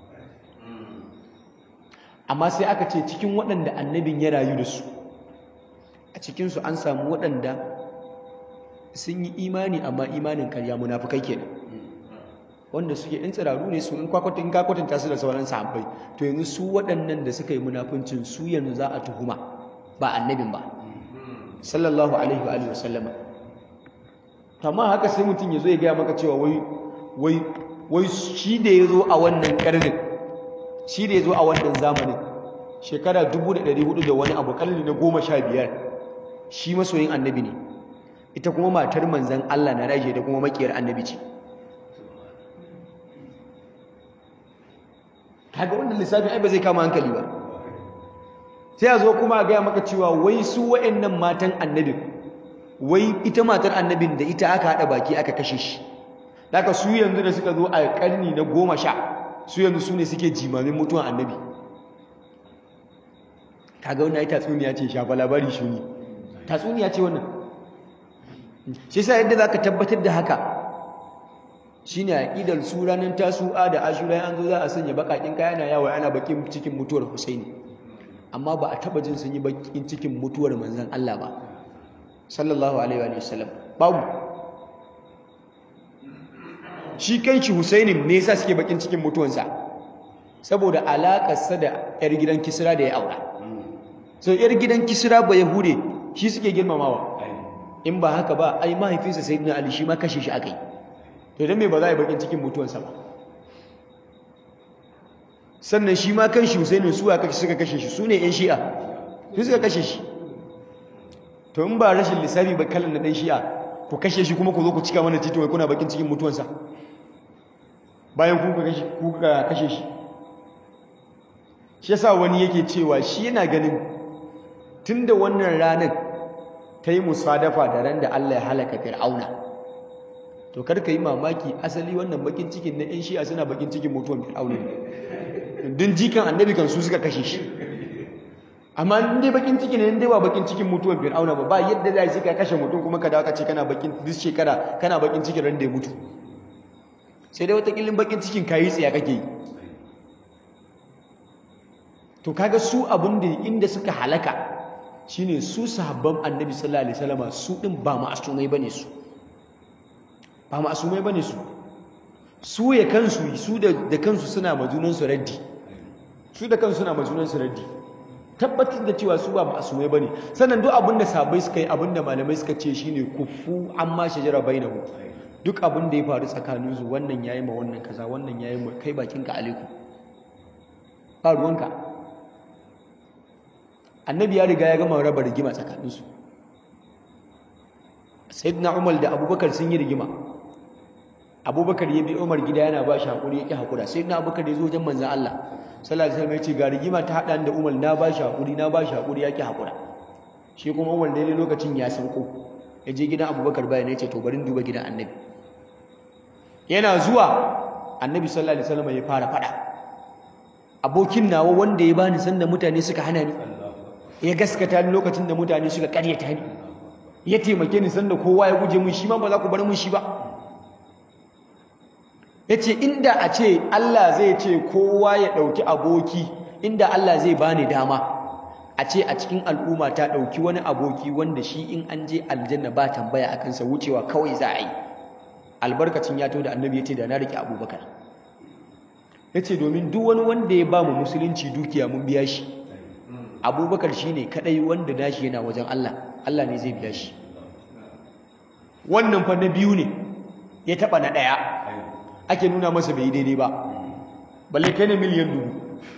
S1: amma sai aka ce cikin waɗanda annabin ya rayu da su a cikinsu an samu waɗanda sun yi imani amma imanin karya munafukai kenan wanda suke in tsiraru ne su in kwakwatin kakwatanta su da sauran sahabbai to yanzu su waɗannan da suka yi munafuncin su yanzu za a tuhuma ba annabin ba sallallahu alaihi wa alihi wasallama amma haka sai mutum ya zo ya gaya maka cewa wai wai wai shi da ya zo a wannan karnin shi da ya zo a wannan zamanin shekara 1400 da wani abu karni na goma sha biyar shi masoyin annabi ne ita kuma matar manzan Allah na raje da kuma makiyar annabi ce kaga wannan lissafin ai ba zai kama hankali ba sai a zo kuma a gaya maka cewa wai su wa'annan matan annabin wai ita matar annabin da ita aka haɗa baki aka kashe shi daga su yanzu da suka zo a karni na goma sha su yanzu su ne suke jimamin mutuwan annabi kaga wannan ai tatsuniya ce shafa labari shi ne tatsuniya ce wannan shi sa yadda zaka tabbatar da haka shine aqidar su ranar tasu'a da ashura an zo za a sanya bakakin kaya na yawo ana bakin cikin mutuwar Husaini amma ba a taba jin sun yi bakin cikin mutuwar manzon Allah ba sallallahu alaihi wa sallam babu shi kanshi Husaini me yasa suke bakin cikin mutuwansa saboda alakarsa da yar gidan Kisra da ya aura so yar gidan Kisra ba Yahude shi suke girmamawa in ba haka ba ai mahaifinsa Sayyidina Ali shi ma kashe shi akai to dan me ba za a yi bakin cikin mutuwansa ba sannan shi ma kan shi Husaini su aka suka kashe shi su ne ƴan Shi'a su suka kashe shi to in ba rashin lissafi ba kallon na ɗan Shi'a ku kashe shi kuma ku zo ku cika mana titi wai kuna bakin cikin mutuwansa bayan ku kashe ku kashe shi shi yasa wani yake cewa shi yana ganin tunda wannan ranar ta yi musadafa da ran da Allah ya halaka Fir'auna to kar ka yi mamaki asali wannan bakin cikin na ƴan Shi'a suna bakin cikin mutuwan Fir'auna ne din jikan annabi kan su suka kashe shi amma in dai bakin ciki ne in dai ba bakin cikin mutuwar fir'auna ba ba yadda za shi ka kashe mutum kuma ka dawo ka ce kana bakin duk shekara kana bakin cikin ran da ya mutu sai dai wata killin bakin cikin kayi tsiya kake yi to kaga su abin da inda suka halaka shine su sahabban annabi sallallahu alaihi wasallam su din ba ma'asumai bane su ba ma'asumai bane su su ya kansu su da kansu suna majunansu raddi su da kansu suna majunansu raddi tabbatar da cewa su ba ma'asumai bane sannan duk abinda sabai suka yi abinda malamai suka ce shine kufu amma shajara bainahu duk abin da ya faru tsakanin su wannan yayi ma wannan kaza wannan yayi ma kai bakinka alaikum ba ruwanka annabi ya riga ya gama raba rigima tsakanin su sayyidina umar da abubakar sun yi rigima abubakar ya bi umar gida yana ba shi haƙuri ya ƙi haƙura sai na abubakar ya zo wajen manzan Allah sallallahu alaihi wasallam ya ce ga rigima ta haɗa da umar na ba shi haƙuri na ba shi haƙuri ya ƙi haƙura shi kuma umar daidai lokacin ya sauko ya je gidan abubakar bayan ya ce to bari duba gidan annabi yana zuwa annabi sallallahu alaihi wasallam ya fara faɗa abokin nawa wanda ya bani sanda mutane suka hana ni ya gaskata ni lokacin da mutane suka ƙaryata ni ya taimake ni sanda kowa ya guje mun shi ma ba za ku bar mun shi ba ya ce inda a ce Allah zai ce kowa ya ɗauki aboki inda Allah zai bani dama a ce a cikin al'umma ta ɗauki wani aboki wanda shi in an je aljanna ba tambaya a kansa wucewa kawai za a yi albarkacin ya da annabi ya ce da na riƙe abubakar ya ce domin duk wani wanda ya ba mu musulunci dukiya mun biya shi abubakar shi ne kaɗai wanda nashi yana wajen Allah Allah ne zai biya shi wannan fa na biyu ne ya taɓa na ɗaya ake nuna masa bai daidai ba balle kai ne miliyan dubu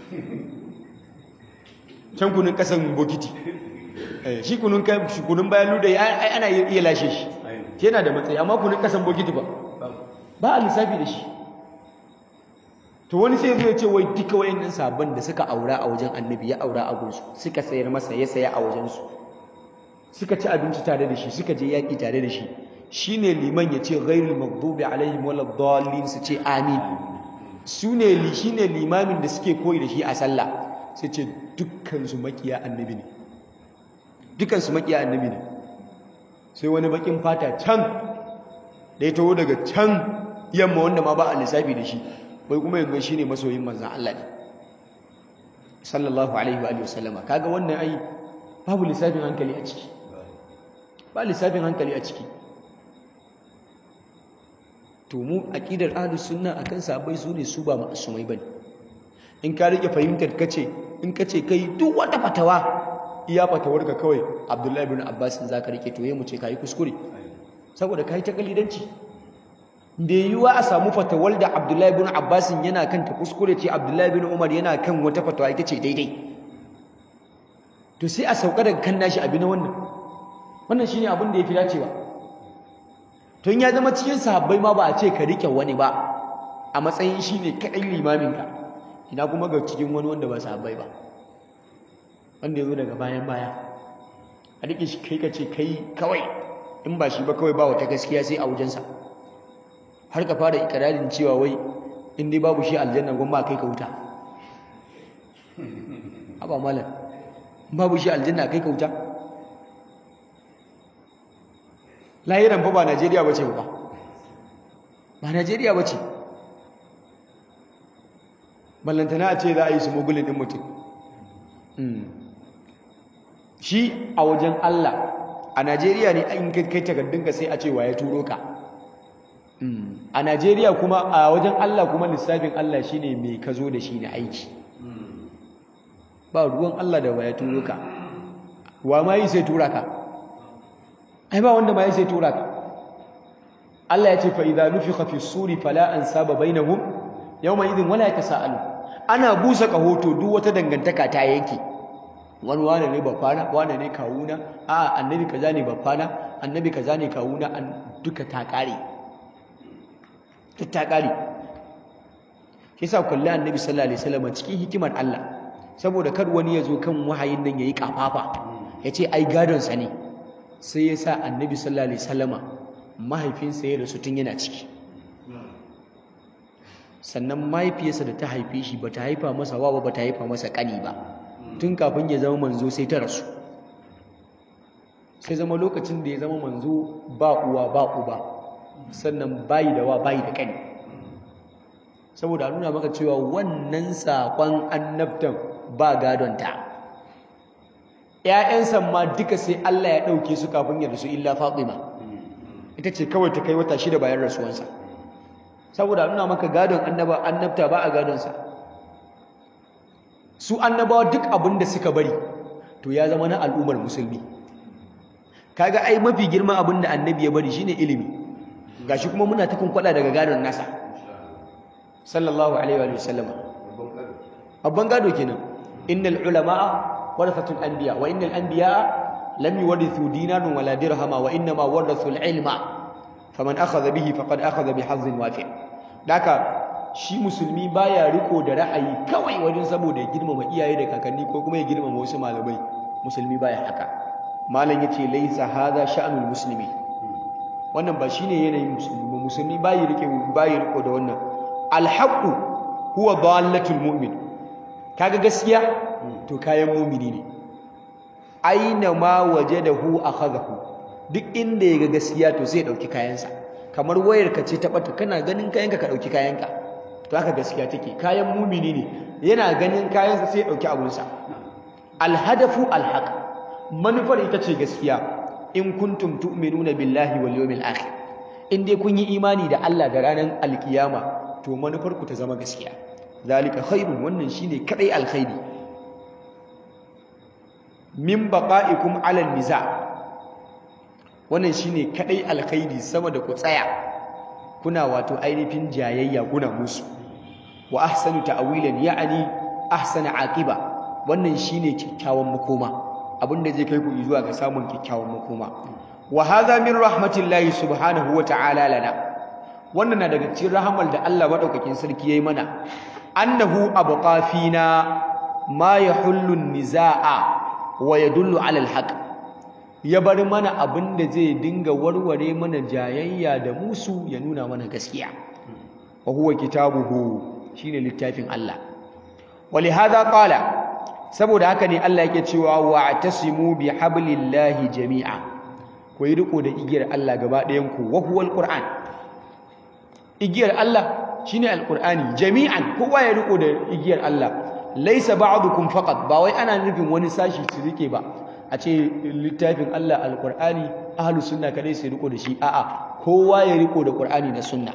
S1: can kunun kasan bokiti shi kunun kunun bayan luda ana iya lashe shi yana da matsayi amma kunun kasan bokiti ba ba a lissafi da shi to wani sai zai ce wai duka wayannan sabon da suka aura a wajen annabi ya aura a gunsu suka sayar masa ya saya a wajensu suka ci abinci tare da shi suka je yaƙi tare da shi shine liman ya ce ghairul maghdubi alaihim waladdallin su ce amin sune li shine limamin da suke koyi da shi a sallah sai ce dukkan su makiya annabi ne dukkan su makiya annabi ne sai wani bakin fata can da ya taho daga can yamma wanda ma ba a lissafi da shi bai kuma yanzu shine masoyin manzon Allah ne sallallahu alaihi wa sallama kaga wannan ai babu lissafin hankali a ciki ba lissafin hankali a ciki to mu aqidar ahlus sunna akan sahabbai su ne su ba ma'asumai bane in ka rike fahimtar kace in kace kai duk wata fatawa iya fatawar ka kawai Abdullahi ibn Abbas in zaka rike to yayi mu ce kai kuskure saboda kai ta kalidanci da yiwa a samu fatawar da Abdullahi ibn Abbas yana kan ta kuskure ce Abdullahi ibn Umar yana kan wata fatawa ita ce daidai to sai a sauka daga kan nashi abi na wannan wannan shine abin da yafi dacewa tun ya zama cikin sahabbai ma ba a ce ka rike wani ba a matsayin shi ne kaɗai limaminka ina kuma ga cikin wani wanda ba sahabbai ba wanda ya zo daga bayan baya a rike shi kai ka ce kai kawai in ba shi ba kawai ba wata gaskiya sai a wajensa har ka fara ikirarin cewa wai in dai babu shi aljanna gwamma kai ka wuta haba malam babu shi aljanna kai ka wuta lahiran fa ba Najeriya bace ba ba Najeriya bace ballantana a ce za a yi su mugulin din mutum shi a wajen Allah a Najeriya ne in kai takardunka sai a ce wa ya turo ka a Najeriya kuma a wajen Allah kuma lissafin Allah shine mai ka zo da shi na aiki ba ruwan Allah da wa ya turo ka wa ma yi sai tura ka ai ba wanda ma yi sai tura ka Allah ya ce fa idza nufikha fi suri fala ansaba bainahum yawma idhin wala yatasaalu ana busa kahoto duk wata dangantaka ta yanke wani wane ne bafana wane ne kawuna a annabi kaza ne bafana annabi kaza ne kawuna an duka ta kare ta kare shi yasa kullu annabi sallallahu alaihi wasallam cikin hikimar Allah saboda kar wani ya zo kan wahayin nan yayi kafafa yace ai gadon sa ne sai ya sa annabi sallallahu alaihi wasallama mahaifinsa ya rasu tun yana ciki sannan mahaifiyarsa da ta haife shi ba ta haifa masa wa ba ta haifa masa kani ba tun kafin ya zama manzo sai ta rasu sai zama lokacin da ya zama manzo ba uwa ba uba sannan bayi da wa bayi da kani saboda nuna maka cewa wannan saƙon annabtan ba gadonta ‘ya'yansa ma duka sai Allah ya ɗauke su kafin ya rasu illa Fatima ita ce kawai ta kai wata shida bayan rasuwansa saboda nuna maka gadon annaba annabta ba a gadonsa su annabawa duk abin da suka bari to ya zama na al'ummar musulmi kaga ai mafi girman abin da annabi ya bari shine ilimi gashi kuma muna ta kunkwada daga gadon nasa sallallahu alaihi wa sallam babban gado kenan innal ulama'a warathatul anbiya wa innal anbiya lam yuwarithu dinaran wala dirhama wa inma warathu al-ilma faman akhadha bihi faqad akhadha bihazzin wafi' daka shi musulmi baya riko da ra'ayi kawai wajen saboda ya girmama iyaye da kakanni ko kuma ya girmama wasu malamai musulmi baya haka malam yace laisa hadha sha'nul muslimi wannan ba shine yanayin musulmi ba musulmi bayi rike bayi riko da wannan alhaqu huwa dallatul mu'min kaga gaskiya to kayan mu'mini ne aina ma wajadahu akhadahu duk inda yaga gaskiya to sai ya dauki kayansa kamar wayar ka ce ta bata kana ganin kayanka ka dauki kayanka to haka gaskiya take kayan mu'mini ne yana ganin kayansa sai ya dauki abunsa alhadafu alhaq manufar ita ce gaskiya in kuntum tu'minuna billahi wal yawmil akhir in dai kun yi imani da Allah da ranar alkiyama to manufar ku ta zama gaskiya zalika khairun wannan shine kadai alkhairi min baqa'ikum 'ala niza wannan shine kadai alkhairi sama da ku tsaya kuna wato ainihin jayayya kuna musu wa ahsanu ta'wilan ya'ni ahsana aqiba wannan shine kyakkyawan makoma abinda zai kai ku zuwa ga samun kyakkyawan makoma wa hadha min rahmatillahi subhanahu wa ta'ala lana wannan na daga cikin rahamar da Allah madaukakin sarki yayi mana annahu abqa fina ma yahullu nizaa wa yadullu ala alhaq ya bar mana abinda zai dinga warware mana jayayya da musu ya nuna mana gaskiya wa huwa kitabuhu shine littafin Allah ولهذا قال saboda haka ne Allah yake cewa wa'tasimu bihablillahi jami'a ku yi riko da igiyar Allah gaba ɗayan ku wa huwal qur'an igiyar Allah shine alqur'ani jami'an kowa ya riko da igiyar Allah laysa ba'dukum faqat ba wai ana nufin wani sashi su rike ba a ce littafin Allah alqur'ani ahlus sunna kadai su riko da shi a'a kowa ya riko da qur'ani da sunna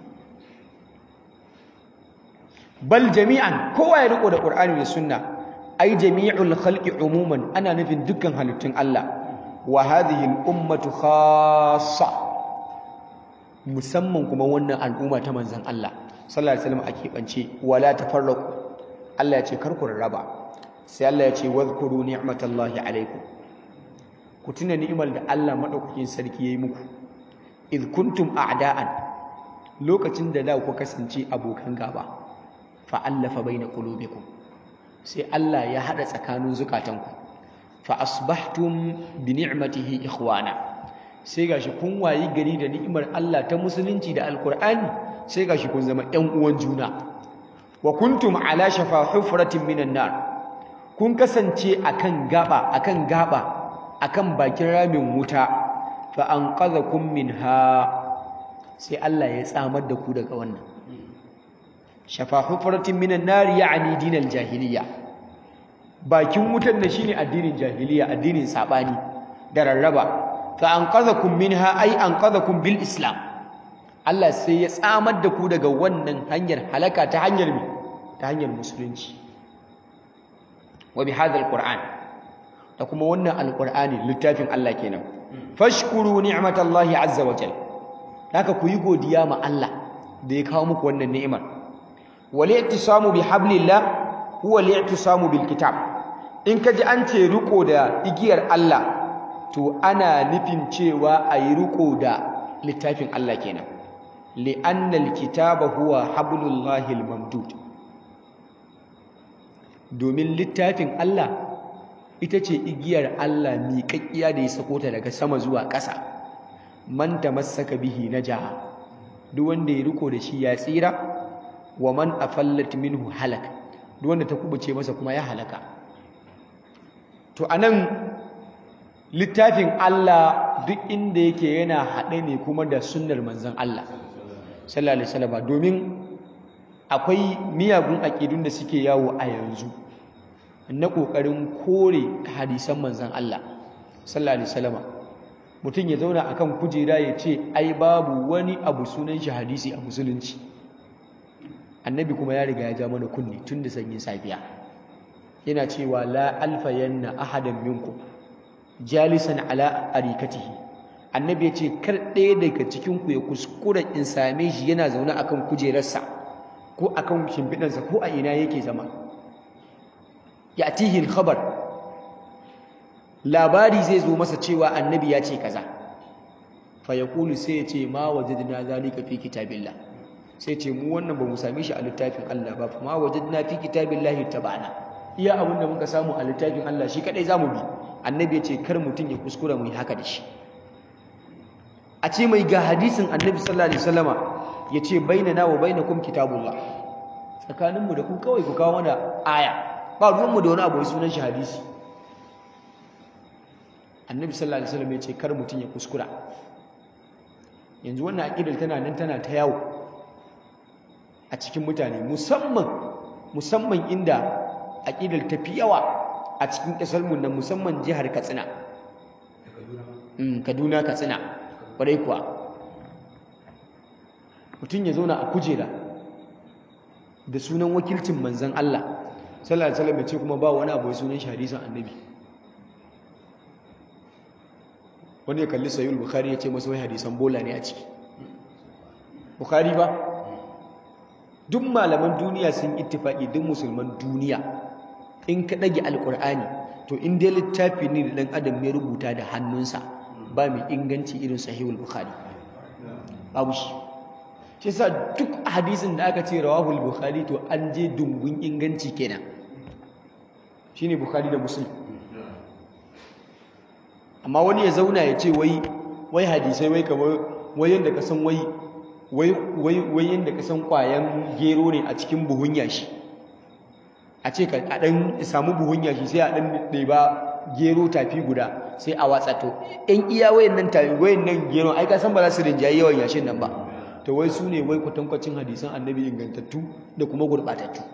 S1: bal jami'an kowa ya riko da qur'ani da sunna ai jami'ul khalqi umuman ana nufin dukkan halittun Allah wa hadhihi al-ummatu khassa musamman kuma wannan al'umma ta manzon Allah sallallahu alaihi wasallam ake bance wala tafarraqu Allah ya ce kar ku raba sai Allah ya ce wadhkuru ni'matallahi alaikum ku tuna ni'imar da Allah madaukakin sarki yayi muku id kuntum a'da'an lokacin da da ku kasance abokan gaba fa'allafa baina qulubikum sai Allah ya hada tsakanin zukatanku fa asbahtum bi ni'matihi ikhwana sai gashi kun wayi gari da ni'imar Allah ta musulunci da alkur'ani sai gashi kun zama ƴan uwan juna wa kuntum ala shafa hufratin minan nar kun kasance akan gaba akan gaba akan bakin ramin wuta fa anqadhakum minha sai Allah ya tsamar da ku daga wannan shafa hufratin minan nar ya'ni dinal jahiliya bakin wutan nan shine addinin jahiliya addinin sabani da rarraba fa anqadhakum minha ay anqadhakum bil islam Allah sai ya tsamar da ku daga wannan hanyar halaka ta hanyar mi ta hanyar musulunci wa bi hadha alquran da kuma wannan alqur'ani littafin Allah kenan fashkuru ni'matallahi azza wa jalla haka ku yi godiya ma Allah da ya kawo muku wannan ni'imar wal i'tisamu bi hablillah huwa al-i'tisamu bil kitab in kaji an ce riko da igiyar Allah to ana nufin cewa ayi riko da littafin Allah kenan li'anna al-kitaba huwa hablullahi al-mamdud domin littafin Allah ita ce igiyar Allah miƙaƙƙiya da ya sako ta daga sama zuwa ƙasa man tamassaka bihi najaha duk wanda ya riko da shi ya tsira wa man afallat minhu halak duk wanda ta kubuce masa kuma ya halaka to anan littafin Allah duk inda yake yana haɗe ne kuma da sunnar manzon Allah sallallahu alaihi wasallam domin akwai miyagun aƙidun da suke yawo a yanzu na ƙoƙarin kore hadisan manzon Allah sallallahu alaihi wasallam mutum ya zauna akan kujera ya ce ai babu wani abu sunan shi hadisi a musulunci annabi kuma ya riga ya ja mana kunni tun da sanyin safiya yana cewa la alfayanna ahadan minkum jalisan ala arikatihi annabi ya ce kar ɗaya daga cikin ku ya kuskura in same shi yana zaune akan kujerarsa ko akan shimfiɗansa ko a ina yake zama ya'tihi al-khabar labari zai zo masa cewa annabi ya ce kaza fa yaqulu sai ya ce ma wajadna zalika fi kitabillah sai ce mu wannan ba mu same shi a littafin Allah ba ma wajadna fi kitabillahi tabana iya abin da muka samu a littafin Allah shi kadai zamu bi annabi ya ce kar mutum ya kuskura mu yi haka da shi a ce mai ga hadisin annabi sallallahu alaihi wasallama ya ce bainana wa bainakum kitabullah tsakaninmu da ku kawai ku kawo mana aya ba ruwanmu da wani abu sunan shi hadisi annabi sallallahu alaihi wasallam ya ce kar mutum ya kuskura yanzu wannan aqidar tana nan tana ta yawo a cikin mutane musamman musamman inda aqidar ta fi yawa a cikin kasar mu nan musamman jihar Katsina Kaduna Katsina kwarai kuwa mutum ya zauna a kujera da sunan wakilcin manzon Allah sallallahu alaihi wasallam ya ce kuma ba wani abu sunan shi hadisin annabi wani ya kalli sayul bukhari ya ce masa wai hadisan bola ne a ciki bukhari ba duk malaman duniya sun ittifaki duk musulman duniya in ka ɗage alkur'ani to in dai littafi ne da ɗan adam ya rubuta da hannunsa ba mai inganci irin sahihul bukhari babu shi shi sa duk hadisin da aka ce rawahul bukhari to an je dungun inganci kenan shine bukhari da muslim amma wani ya zauna ya ce wai wai hadisai wai kamar wai yanda ka san wai wai wai wai yanda ka san kwayan gero ne a cikin buhun yashi a ce ka a dan samu buhun yashi sai a dan ɗeba gero tafi guda sai a watsa to in iya wayannan tafi wayannan gero ai ka san ba za su rinjaye yawan yashin nan ba to wai su ne wai kwatankwacin hadisan annabi ingantattu da kuma gurɓatattu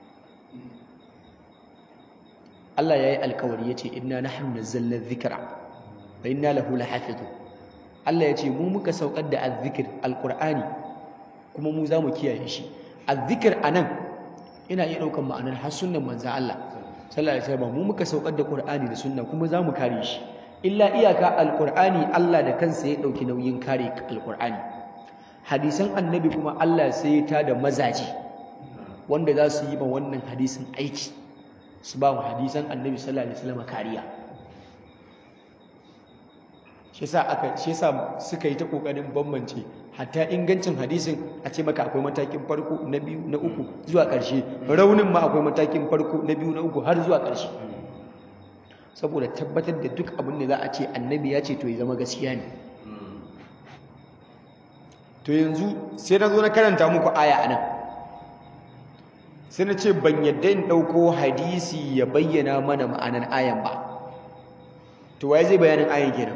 S1: Allah ya yi alkawari ya ce inna nahnu nazzalna dhikra wa inna lahu lahafizun Allah ya ce mu muka saukar da azzikir alqur'ani kuma mu za mu kiyaye shi azzikir anan ina iya ɗaukar ma'anar har sunnan manzon Allah sallallahu alaihi wasallam mu muka saukar da qur'ani da sunna kuma za mu kare shi illa iyaka alqur'ani Allah da kansa ya ɗauki nauyin kare alqur'ani hadisan annabi kuma Allah sai ya tada mazaji wanda za su yi ma wannan hadisin aiki su ba mu hadisan annabi sallallahu alaihi wasallam kariya shi yasa aka shi yasa suka yi ta kokarin bambance hatta ingancin hadisin a ce maka akwai matakin farko na biyu na uku zuwa ƙarshe raunin ma akwai matakin farko na biyu na uku har zuwa ƙarshe saboda tabbatar da duk abin da za a ce annabi ya ce to ya zama gaskiya ne to yanzu sai na zo na karanta muku aya anan sai na ce ban yadda in ɗauko hadisi ya bayyana mana ma'anan ayan ba to waye zai bayanin ayan kenan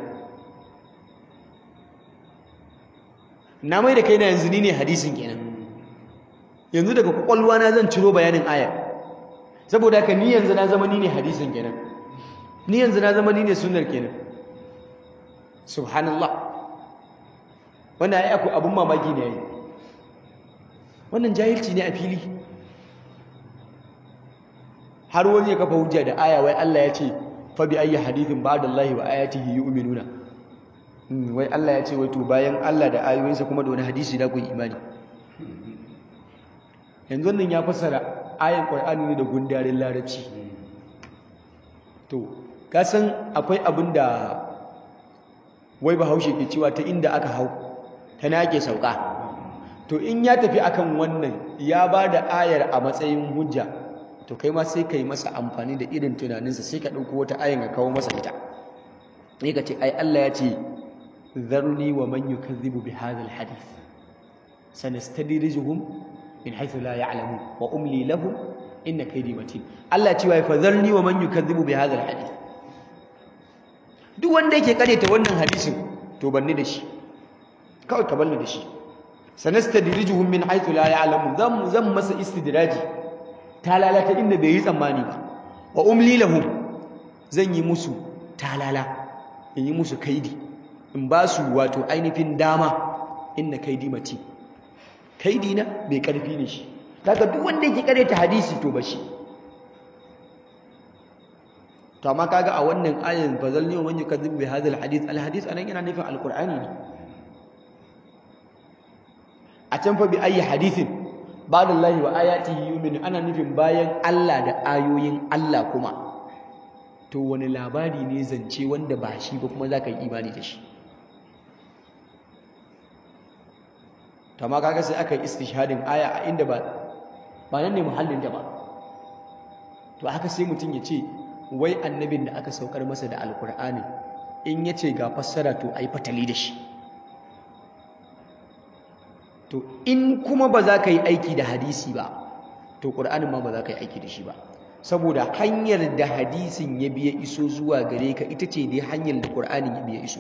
S1: na mai da kai na yanzu ni ne hadisin kenan yanzu daga kwakwalwa na zan ciro bayanin ayan saboda haka ni yanzu na zama ni ne hadisin kenan ni yanzu na zama ni ne sunnar kenan subhanallah wannan ai akwai abun mamaki ne yayi wannan jahilci ne a fili har wani ya kafa hujja da aya wai Allah ya ce fa bi ayyi hadithin ba'da Allah wa ayatihi yu'minuna wai Allah ya ce wai to bayan Allah da ayoyinsa kuma da wani hadisi da ku yi imani yanzu wannan ya fassara ayan Qur'ani ne da gundarin larabci to ka san akwai abin da wai bahaushe ke cewa ta inda aka hau ta na ake sauka to in ya tafi akan wannan ya ba da ayar a matsayin hujja to kai ma sai ka yi masa amfani da irin tunaninsa sai ka ɗauko wata ayin ka kawo masa ita ne ka ce ai Allah ya ce zarni wa man yukazzibu bi hadha alhadith sanastadrijuhum min haythu la ya'lamun wa umli lahum inna kaydi matin Allah ya ce wa fadharni wa man yukazzibu bi hadha alhadith duk wanda yake kareta wannan hadisin to banni da shi kawai ka banni da shi sanastadrijuhum min haythu la ya'lamun zan zan masa istidraji talala ta inda bai yi tsammani ba wa umli lahum zan yi musu talala in yi musu kaidi in ba su wato ainihin dama inna kaidi mati kaidi na bai karfi ne shi daga duk wanda yake kareta hadisi to ba shi to amma kaga a wannan ayan fazalni wa man yukadzib bi hadha alhadith alhadith anan yana nufin alqur'ani ne a can fa bi ayi hadithin ba'dallahi wa ayatihi yu'minu ana nufin bayan Allah da ayoyin Allah kuma to wani labari ne zance wanda ba shi ba kuma zaka yi imani da shi to amma kaga sai aka yi istishhadin aya a inda ba ba nan ne muhallin ta ba to haka sai mutum ya ce wai annabin da aka saukar masa da alkur'ani in ya ce ga fassara to ai fatali da shi to in kuma ba za ka yi aiki da hadisi ba to ƙur'anin ma ba za ka yi aiki da shi ba saboda hanyar da hadisin ya biya iso zuwa gare ka ita ce dai hanyar da ƙur'anin ya biya iso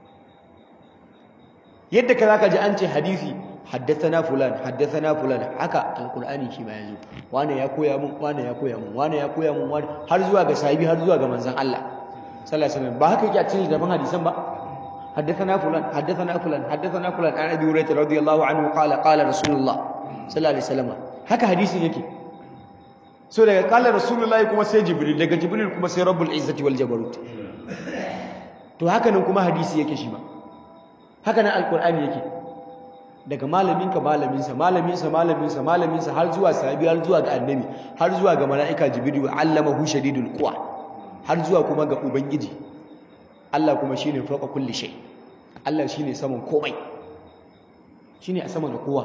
S1: yadda ka za ka ji an ce hadisi haddathana fulan haddathana fulan haka alqur'ani shi ma yazo wane ya koya mun wane ya koya mun wane ya koya mun wane har zuwa ga sahibi har zuwa ga manzon Allah sallallahu alaihi wasallam ba haka yake a cikin daban hadisan ba haddathana fulan haddathana fulan haddathana fulan an abi hurairah radiyallahu anhu qala qala rasulullah sallallahu alaihi wasallam haka hadisin yake so daga qala rasulullahi kuma sai jibril daga jibril kuma sai rabbul izzati wal jabarut to haka nan kuma hadisi yake shi ma haka nan alqur'ani yake daga malaminka malaminsa malaminsa malaminsa malaminsa har zuwa sahabi har zuwa ga annabi har zuwa ga mala'ika jibril allamahu shadidul quwa har zuwa kuma ga ubangiji Allah kuma shine fawqa kulli shay Allah shine saman komai shine a sama da kowa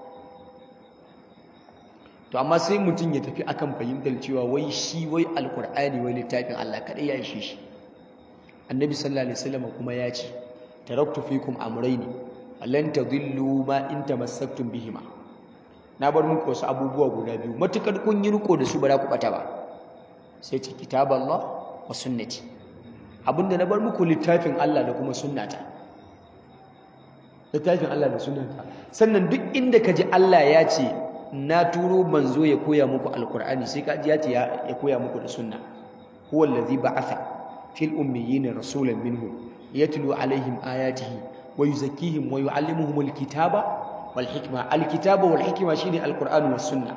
S1: to amma sai mutum ya tafi akan fahimtar cewa wai shi wai alqur'ani wai littafin Allah kadai ya ishe shi annabi sallallahu alaihi wasallam kuma ya ce taraktu fikum amrayni lan tadillu ma in tamassaktum bihima na bar muku wasu abubuwa guda biyu matukar kun yi riko da su ba za ku bata ba sai ce kitaballah wa sunnati abinda na bar muku littafin Allah da kuma sunnata littafin Allah da sunnata sannan duk inda ka ji Allah ya ce na turo manzo ya koya muku alqur'ani sai ka ji ya ce ya koya muku da sunna huwa allazi ba'atha fil ummiyina rasulan minhum yatlu alaihim ayatihi ويزكيهم ويعلمهم الكتاب والحكمة الكتاب والحكمة شيني القرآن والسنة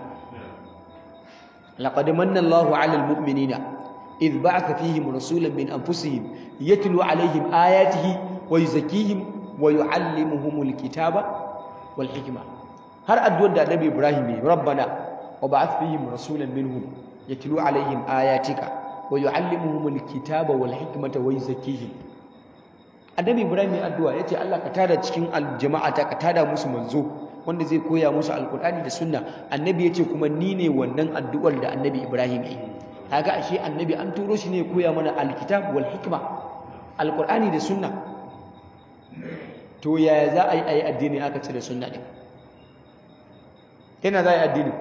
S1: لقد من الله على المؤمنين إذ بعث فيهم رسولا من أنفسهم يتلو عليهم آياته ويزكيهم ويعلمهم الكتاب والحكمة هل أدود النبي إبراهيم ربنا وبعث فيهم رسولا منهم يتلو عليهم آياتك ويعلمهم الكتاب والحكمة ويزكيهم annabi ibrahim ya addu'a yace Allah ka tada cikin aljama'ata ka tada musu manzo wanda zai koya musu alqur'ani da sunna annabi yace kuma ni ne wannan addu'ar da annabi ibrahim yi kaga ashe annabi an turo shi ne koya mana alkitab wal hikma alqur'ani da sunna to yaya za a yi a yi addini aka cire sunna ɗin ta yana za a yi addini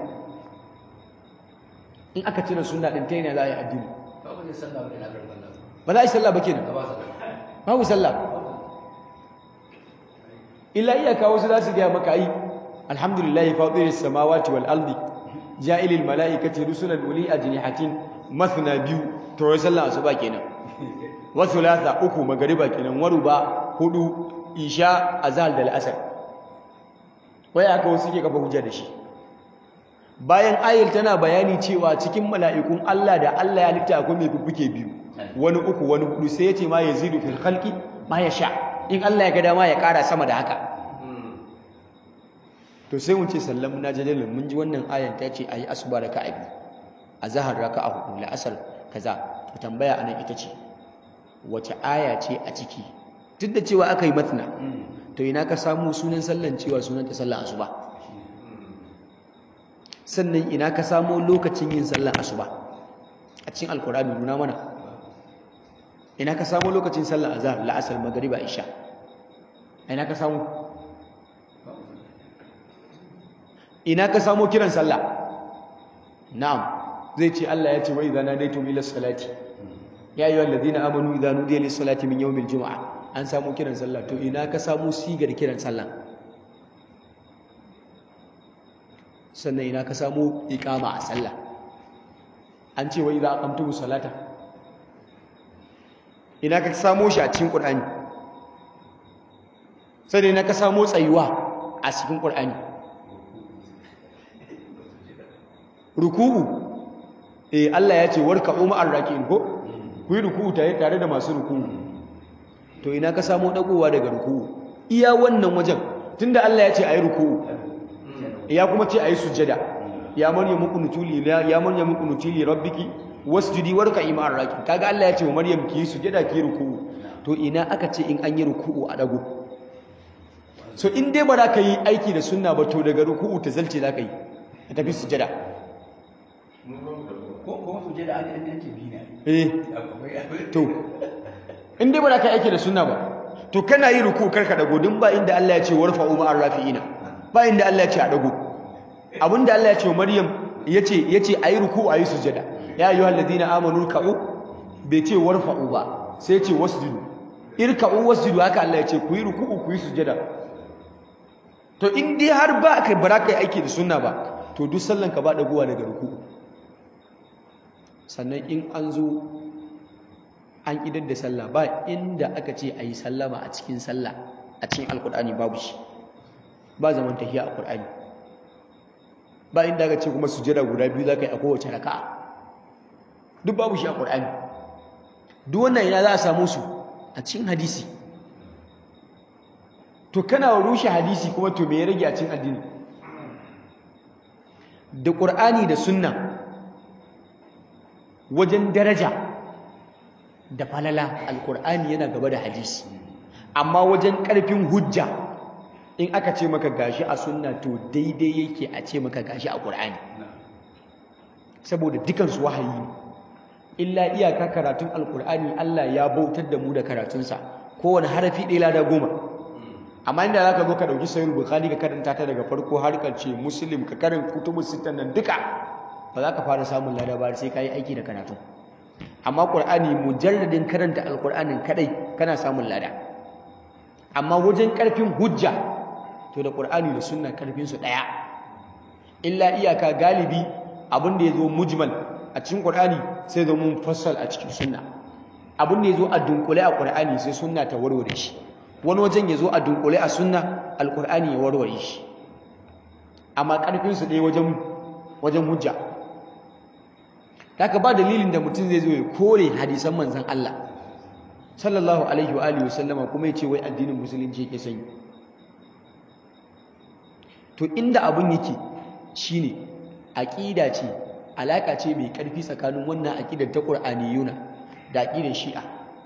S1: in aka cire sunna ɗin ta yana za a yi addini ba za a yi sallah ba kenan babu sallah illa iyaka wasu za su gaya maka yi alhamdulillahi fatiris samawati wal ardi ja'ilil mala'ikati rusulan uli ajnihatin mathna biyu to sallah asuba kenan wa thulatha uku magariba kenan waruba hudu isha azhar da al'asr wai aka wasu ke kafa hujja da shi bayan ayil tana bayani cewa cikin mala'ikun Allah da Allah ya litta akwai mai fuffuke biyu wani uku wani hudu sai ya ce ma yazidu fil khalqi ma yasha in Allah ya ga dama ya kara sama da haka to sai mun ce sallamu na jadalin mun ji wannan ayan ta ce ayi asuba raka'a biyu azhar raka'a hudu la'asar kaza to tambaya anan ita ce wace aya ce a ciki duk da cewa aka yi matna to ina ka samu sunan sallan cewa sunan ta sallan asuba sannan ina ka samu lokacin yin sallan asuba a cikin alkurani nuna mana ina ka samu lokacin sallan azhar la'asar magriba isha ina ka samu ina ka samu kiran sallah na'am zai ce Allah ya ce wa idza nadaytum ila salati ya ayyuhal ladina amanu idza nudiya lis salati min yawmil jumu'ah an samu kiran sallah to ina ka samu sigar kiran sallah sannan ina ka samu iqama a sallah an ce wa idza aqamtumus salata ina ka samu shi a cikin qur'ani sai ina ka samu tsayuwa a cikin qur'ani ruku'u eh Allah ya ce warka umma arrakin ko ku yi ruku'u tare tare da masu ruku'u to ina ka samu dagowa daga ruku'u iya wannan wajen tunda Allah ya ce ayi ruku'u ya kuma ce ayi sujjada ya maryamu qunutuli ya maryamu qunutili rabbiki wasjudi warka ima arrakin kaga Allah ya ce wa maryam ki sujjada ki ruku'u to ina aka ce in an yi ruku'u a dago so in dai ba za ka yi aiki da sunna ba to daga ruku'u ta zalce za ka yi ka tafi sujjada eh to in dai ba za ka aiki da sunna ba to kana yi ruku karka dago din ba inda Allah ya ce warfa umma arrafiina ba inda Allah ya ce a dago abinda Allah ya ce wa Maryam yace yace ayi ruku ayi sujada ya ayyuhal ladina amanu ka'u bai ce warfa'u ba sai ya ce wasjudu irka'u wasjudu haka Allah ya ce ku yi ruku ku yi sujada to in dai har ba kai baraka aiki da sunna ba to duk sallan ka ba dagowa daga ruku sannan in an zo an idar da sallah ba inda aka ce a yi sallama a cikin sallah a cikin alkur'ani babu shi ba zaman tahiya a kur'ani ba inda aka ce kuma sujada guda biyu za ka yi a kowace raka'a duk babu shi a kur'ani duk wannan yana za a samu su a cikin hadisi to kana rushe hadisi kuma to me ya rage a cikin addini da ƙur'ani da sunna wajen daraja da falala alkur'ani yana gaba da hadisi amma wajen ƙarfin hujja in aka ce maka gashi a sunna to daidai yake a ce maka gashi a ƙur'ani saboda dukansu wahayi ne illa iyaka karatun alkur'ani Allah ya bautar da mu da karatunsa kowane harafi ɗaya lada goma amma inda za ka zo ka ɗauki sayar bukhari ka karanta ta daga farko har ƙarshe muslim ka karin kutubu sittan nan duka ba za ka fara samun lada ba sai ka yi aiki da karatu amma ƙur'ani mujalladin karanta alƙur'anin kadai kana samun lada amma wajen ƙarfin hujja to da ƙur'ani da sunna ƙarfin su ɗaya illa iyaka galibi abin da ya zo mujmal a cikin ƙur'ani sai zo mun fassal a cikin sunna abin da ya zo a dunkule a ƙur'ani sai sunna ta warware shi wani wajen ya zo a dunkule a sunna alƙur'ani ya warware shi amma ƙarfin su ɗaya wajen wajen hujja haka ba dalilin da mutum zai zo ya kore hadisan manzan Allah sallallahu alaihi wa alihi wasallama kuma ya ce wai addinin musulunci yake sanyi to inda abun yake shine aqida ce alaka ce mai karfi tsakanin wannan aqidar ta qur'aniyuna da aqidar shi'a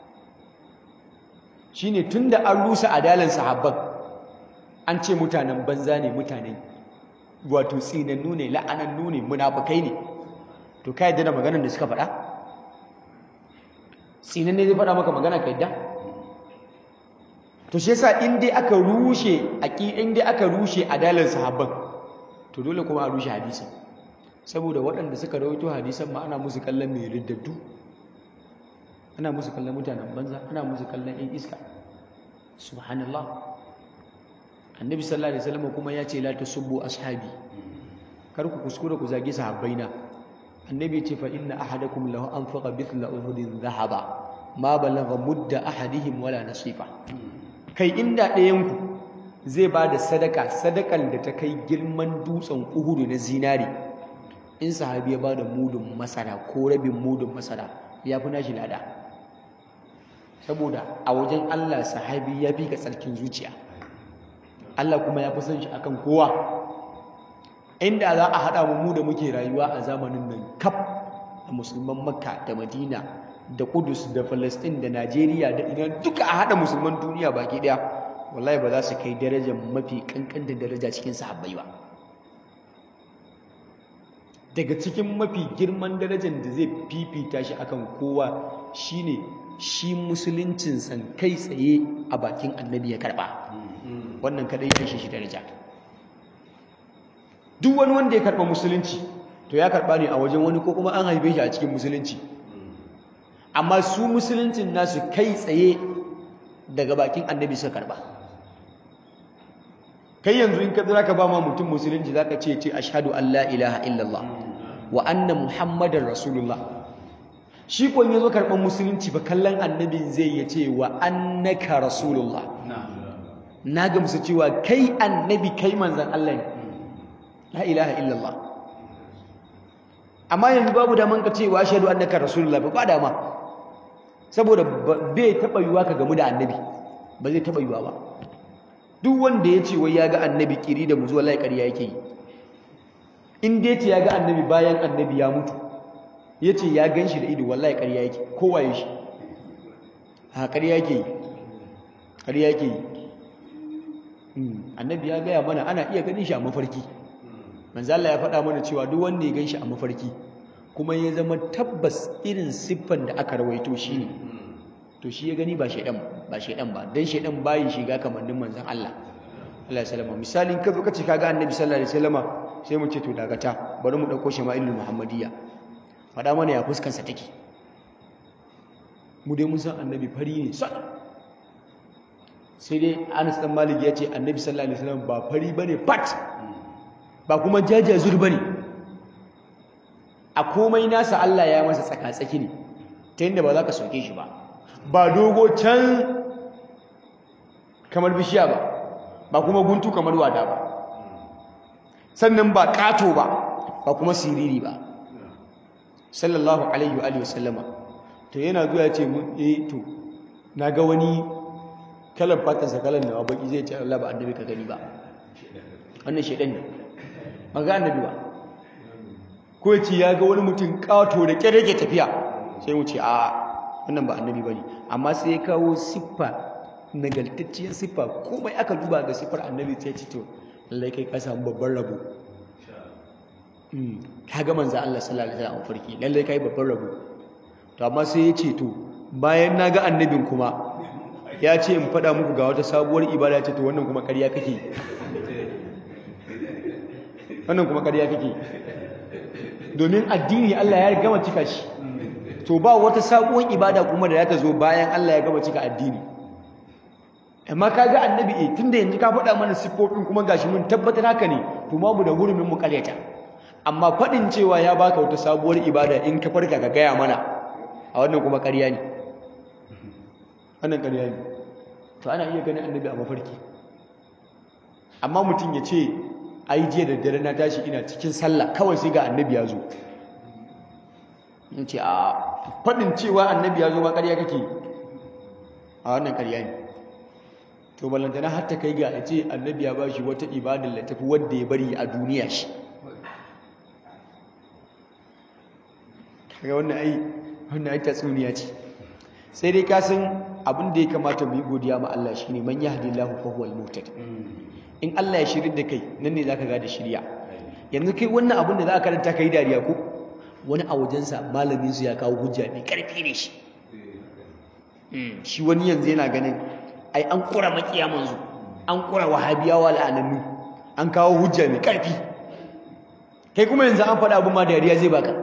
S1: shine tunda an rusa adalan sahabban an ce mutanen banza ne mutanen wato tsinannu ne la'anannu ne munafukai ne to ka yadda da maganar da suka faɗa tsinan ne zai faɗa maka magana ka yadda to shi yasa in dai aka rushe aqi in dai aka rushe adalan sahabban to dole kuma a rushe hadisin saboda waɗanda suka rawaito hadisan ma ana musu kallon mai riddaddu ana musu kallon mutanen banza ana musu kallon yan iska subhanallah annabi sallallahu alaihi wasallam kuma ya ce la tasubbu ashabi kar ku kuskura ku zagi sahabbaina annabi ce fa inna ahadakum lahu anfaqa mithla uhudin dhahaba ma balagha mudda ahadihim wala nasifa kai inda ɗayan ku zai ba da sadaka sadakan da ta kai girman dutsen uhudu na zinari in sahabi ya ba da mudun masara ko rabin mudun masara ya fi nashi lada saboda a wajen Allah sahabi ya fi ka tsarkin zuciya Allah kuma ya fi son shi akan kowa inda za a haɗa mu da muke rayuwa a zamanin nan kaf a musulman makka da madina da kudus da falastin da najeriya da ina duka a haɗa musulman duniya baki ɗaya wallahi ba za su kai darajar mafi kankantar daraja cikin sahabbai ba daga cikin mafi girman darajar da zai fifita shi akan kowa shine shi musuluncin san kai tsaye a bakin annabi ya karba wannan kadai ya shi daraja duk wani wanda ya karba musulunci to ya karba ne a wajen wani ko kuma an haife shi a cikin musulunci amma su musuluncin nasu kai tsaye daga bakin annabi suka karba kai yanzu in ka zira ka ba ma mutum musulunci zaka ce ce ashhadu an la ilaha illallah wa anna muhammadar rasulullah shi ko yazo karban musulunci ba kallon annabin zai ya ce wa annaka rasulullah na gamsu cewa kai annabi kai manzan Allah ne la ilaha illallah amma yanzu babu daman ka ce wa ashhadu annaka rasulullah ba dama saboda bai taba yiwa ka gamu da annabi ba zai taba yiwa ba duk wanda ya ce wai ya ga annabi kiri da muzu wallahi ƙarya yake yi in dai ce ya ga annabi bayan annabi ya mutu ya ce ya gan shi da ido wallahi ƙarya yake kowa ya shi ha ƙarya yake yi ƙarya yake yi annabi ya gaya mana ana iya ganin shi a mafarki manzala ya faɗa mana cewa duk wanda ya gan shi a mafarki kuma ya zama tabbas irin siffan da aka rawaito shi ne to shi ya gani ba shaidan ba shaidan ba dan shaidan bayin shiga kamannin manzon Allah Allah ya salama misalin ka zo ka ce kaga annabi sallallahu alaihi wasallama sai mu ce to dagata bari mu dauko shama'ilul muhammadiyya fada mana ya fuskan sa take mu dai mun san annabi fari ne sai sai dai Anas dan Malik ya ce annabi sallallahu alaihi wasallam ba fari bane pat ba kuma jajazur bane a komai nasa Allah ya masa tsaka-tsaki ne ta yadda ba za ka soke shi ba ba dogo can kamar bishiya ba ba kuma guntu kamar wada ba sannan ba kato ba ba kuma siriri ba sallallahu alaihi wa sallama to yana zuwa ce mun eh to na ga wani kalan fatansa kalan nawa baki zai ce Allah ba annabi ka gani ba wannan shedan ne ba ga annabi ba ko ya ce ya ga wani mutum kato da kyar yake tafiya sai mu ce a wannan ba annabi bane amma sai ya kawo siffa nagaltacciyar siffa komai aka duba ga siffar annabi sai ce to lallai kai ka samu babban rabo ka ga manzo Allah sallallahu alaihi wasallam farki lallai kai babban rabo to amma sai ya ce to bayan na ga annabin kuma ya ce in faɗa muku ga wata sabuwar ibada ce to wannan kuma ƙarya kake wannan kuma ƙarya kake domin addini Allah ya gama cika shi to ba wata sabuwar ibada kuma da za ta zo bayan Allah ya gama cika addini amma kaga annabi eh tunda yanzu ka faɗa mana siffofin kuma gashi mun tabbatar haka ne to ma mu da hurumin mu karyata amma faɗin cewa ya baka wata sabuwar ibada in ka farka ka gaya mana a wannan kuma ƙarya ne wannan ƙarya ne to ana iya ganin annabi a mafarki amma mutum ya ce ai jiya da dare na tashi ina cikin sallah kawai sai ga annabi ya zo in ce a faɗin cewa annabi ya zo ma ƙarya kake a wannan ƙarya ne to ballantana har ta kai ga a ce annabi ya ba shi wata ibadar da tafi wadda ya bari a duniya shi kaga wannan ai wannan ai tatsuniya ce sai dai ka san abin da ya kamata mu yi godiya ma Allah shine man yahdillahu fa huwal muhtad in Allah ya shirin da kai nan ne zaka ga da shirya yanzu kai wannan abin da za ka karanta kai dariya ko wani a wajensa malamin su ya kawo hujja mai karfi ne shi shi wani yanzu yana ganin ai an kura makiya manzo an kura wahabiyawa la'anannu an kawo hujja mai karfi kai kuma yanzu an faɗa abin ma dariya zai baka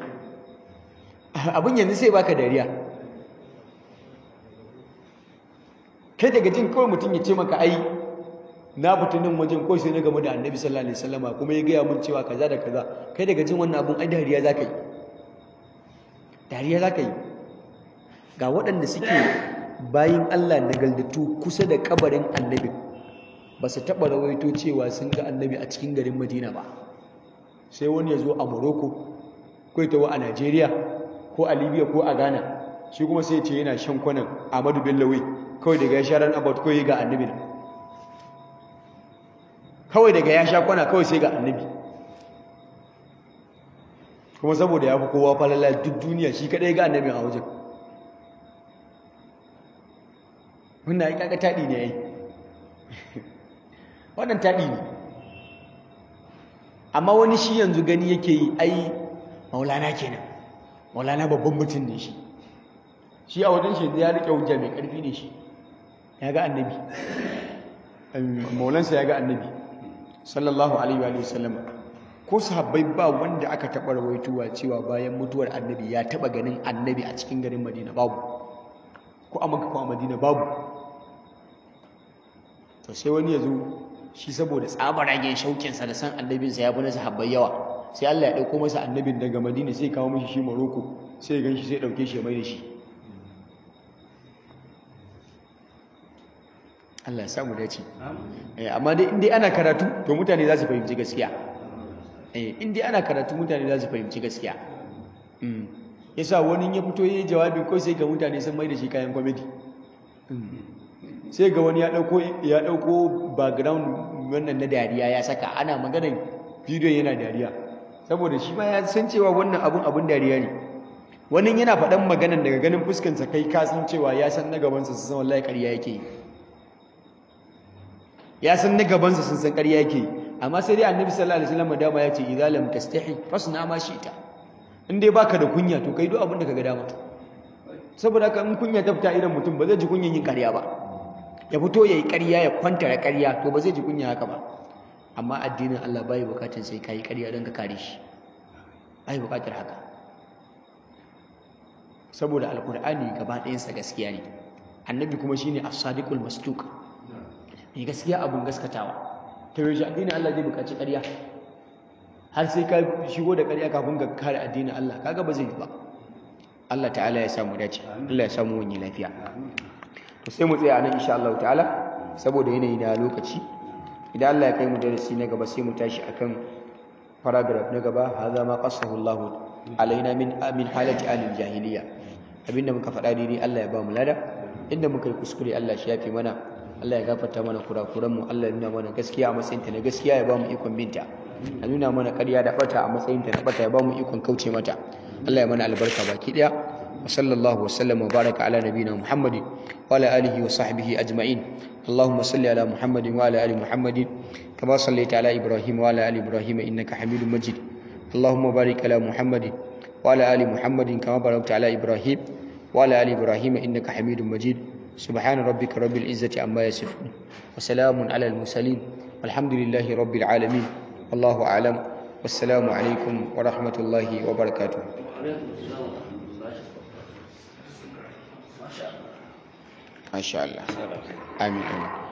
S1: abin yanzu sai baka dariya kai daga jin kawai mutum ya ce maka ai na fita nan wajen kawai sai na game da annabi sallallahu alaihi wasallama kuma ya gaya mun cewa kaza da kaza kai daga jin wannan abun ai dariya zaka yi dariya zaka yi ga waɗanda suke bayin Allah nagaldatu kusa da kabarin annabi ba su taɓa rawaito cewa sun ga annabi a cikin garin Madina ba sai wani ya zo a Morocco ko ya tawo a Najeriya ko a Libya ko a Ghana shi kuma sai ya ce yana shan kwanan Ahmadu Bello kawai daga ya sha ran about kawai ga annabi kawai daga ya sha kwana kawai sai ga annabi kuma saboda ya fi kowa falala duk duniya shi kadai ga annabi a wajen wannan ya kaga taɗi ne ya yi wannan taɗi ne amma wani shi yanzu gani yake yi ai maulana kenan maulana babban mutum ne shi shi a wajen shi ya riƙe hujja mai ƙarfi ne shi ya ga annabi maulansa ya ga annabi sallallahu alaihi wa sallam ko sahabbai ba wanda aka taɓa rawaituwa cewa bayan mutuwar annabi ya taɓa ganin annabi a cikin garin madina babu ko a maka ko a madina babu to sai wani ya zo shi saboda tsabaragen shaukinsa da san annabinsa ya fi na sahabbai yawa sai Allah ya ɗauko masa annabin daga madina sai kawo mashi shi maroko sai ya gan shi sai ɗauke shi ya mai da shi Allah ya samu dace amma dai in dai ana karatu to mutane za su fahimci gaskiya in dai ana karatu mutane za su fahimci gaskiya yasa wani ya fito yayi jawabi ko sai ga mutane sun mai da shi kayan comedy sai ga wani ya dauko ya dauko background wannan na dariya ya saka ana maganar bidiyon yana dariya saboda shi ma ya san cewa wannan abun abun dariya ne wani yana faɗan maganar daga ganin fuskansa kai ka san cewa ya san na gabansa su san wallahi ƙarya yake yi ya san na gabansa sun san ƙarya yake yi amma sai dai annabi sallallahu alaihi wasallam dama ya ce idza lam tastahi fasna ma shi'ta in dai baka da kunya to kai duk abin da kaga dama saboda haka in kunya ta fita idan mutum ba zai ji kunyan yin ƙarya ba ya fito yayi ƙarya ya kwantara ƙarya to ba zai ji kunya haka ba amma addinin Allah bai bukatun sai kai ƙarya don ka kare shi bai bukatar haka saboda alkur'ani gaba ɗayansa gaskiya ne annabi kuma shine as-sadiqul masduq mai gaskiya abun gaskatawa ta yaushe addinin Allah zai bukaci ƙarya har sai ka shigo da ƙarya kafin ka kare addinin Allah kaga ba zai yi ba Allah ta'ala ya samu dace Allah ya samu wani lafiya to sai mu tsaya nan insha Allah ta'ala saboda yanayi na lokaci idan Allah ya kai mu darasi na gaba sai mu tashi akan paragraph na gaba hadha ma qasahu Allah alaina min min halati alil jahiliya abinda muka faɗa daidai Allah ya ba mu lada inda muka yi kuskure Allah shi yafi mana Allah ya gafarta mana kurakuran mu Allah ya nuna mana gaskiya a matsayin ta na gaskiya ya ba mu ikon binta a nuna mana ƙarya da bata a matsayin ta na bata ya ba mu ikon kauce mata Allah ya mana albarka baki daya wa sallallahu wa sallam wa baraka ala nabiyina Muhammadin wa ala alihi wa sahbihi ajma'in اللهم صل على محمد وعلى ال محمد كما صليت على ابراهيم وعلى ال ابراهيم انك حميد مجيد اللهم بارك على محمد وعلى ال محمد كما باركت على ابراهيم وعلى ال ابراهيم انك حميد مجيد سبحان ربك رب العزه عما يصفون وسلام على المرسلين والحمد لله رب العالمين والله اعلم والسلام عليكم ورحمه الله وبركاته ما شاء الله آمين آمين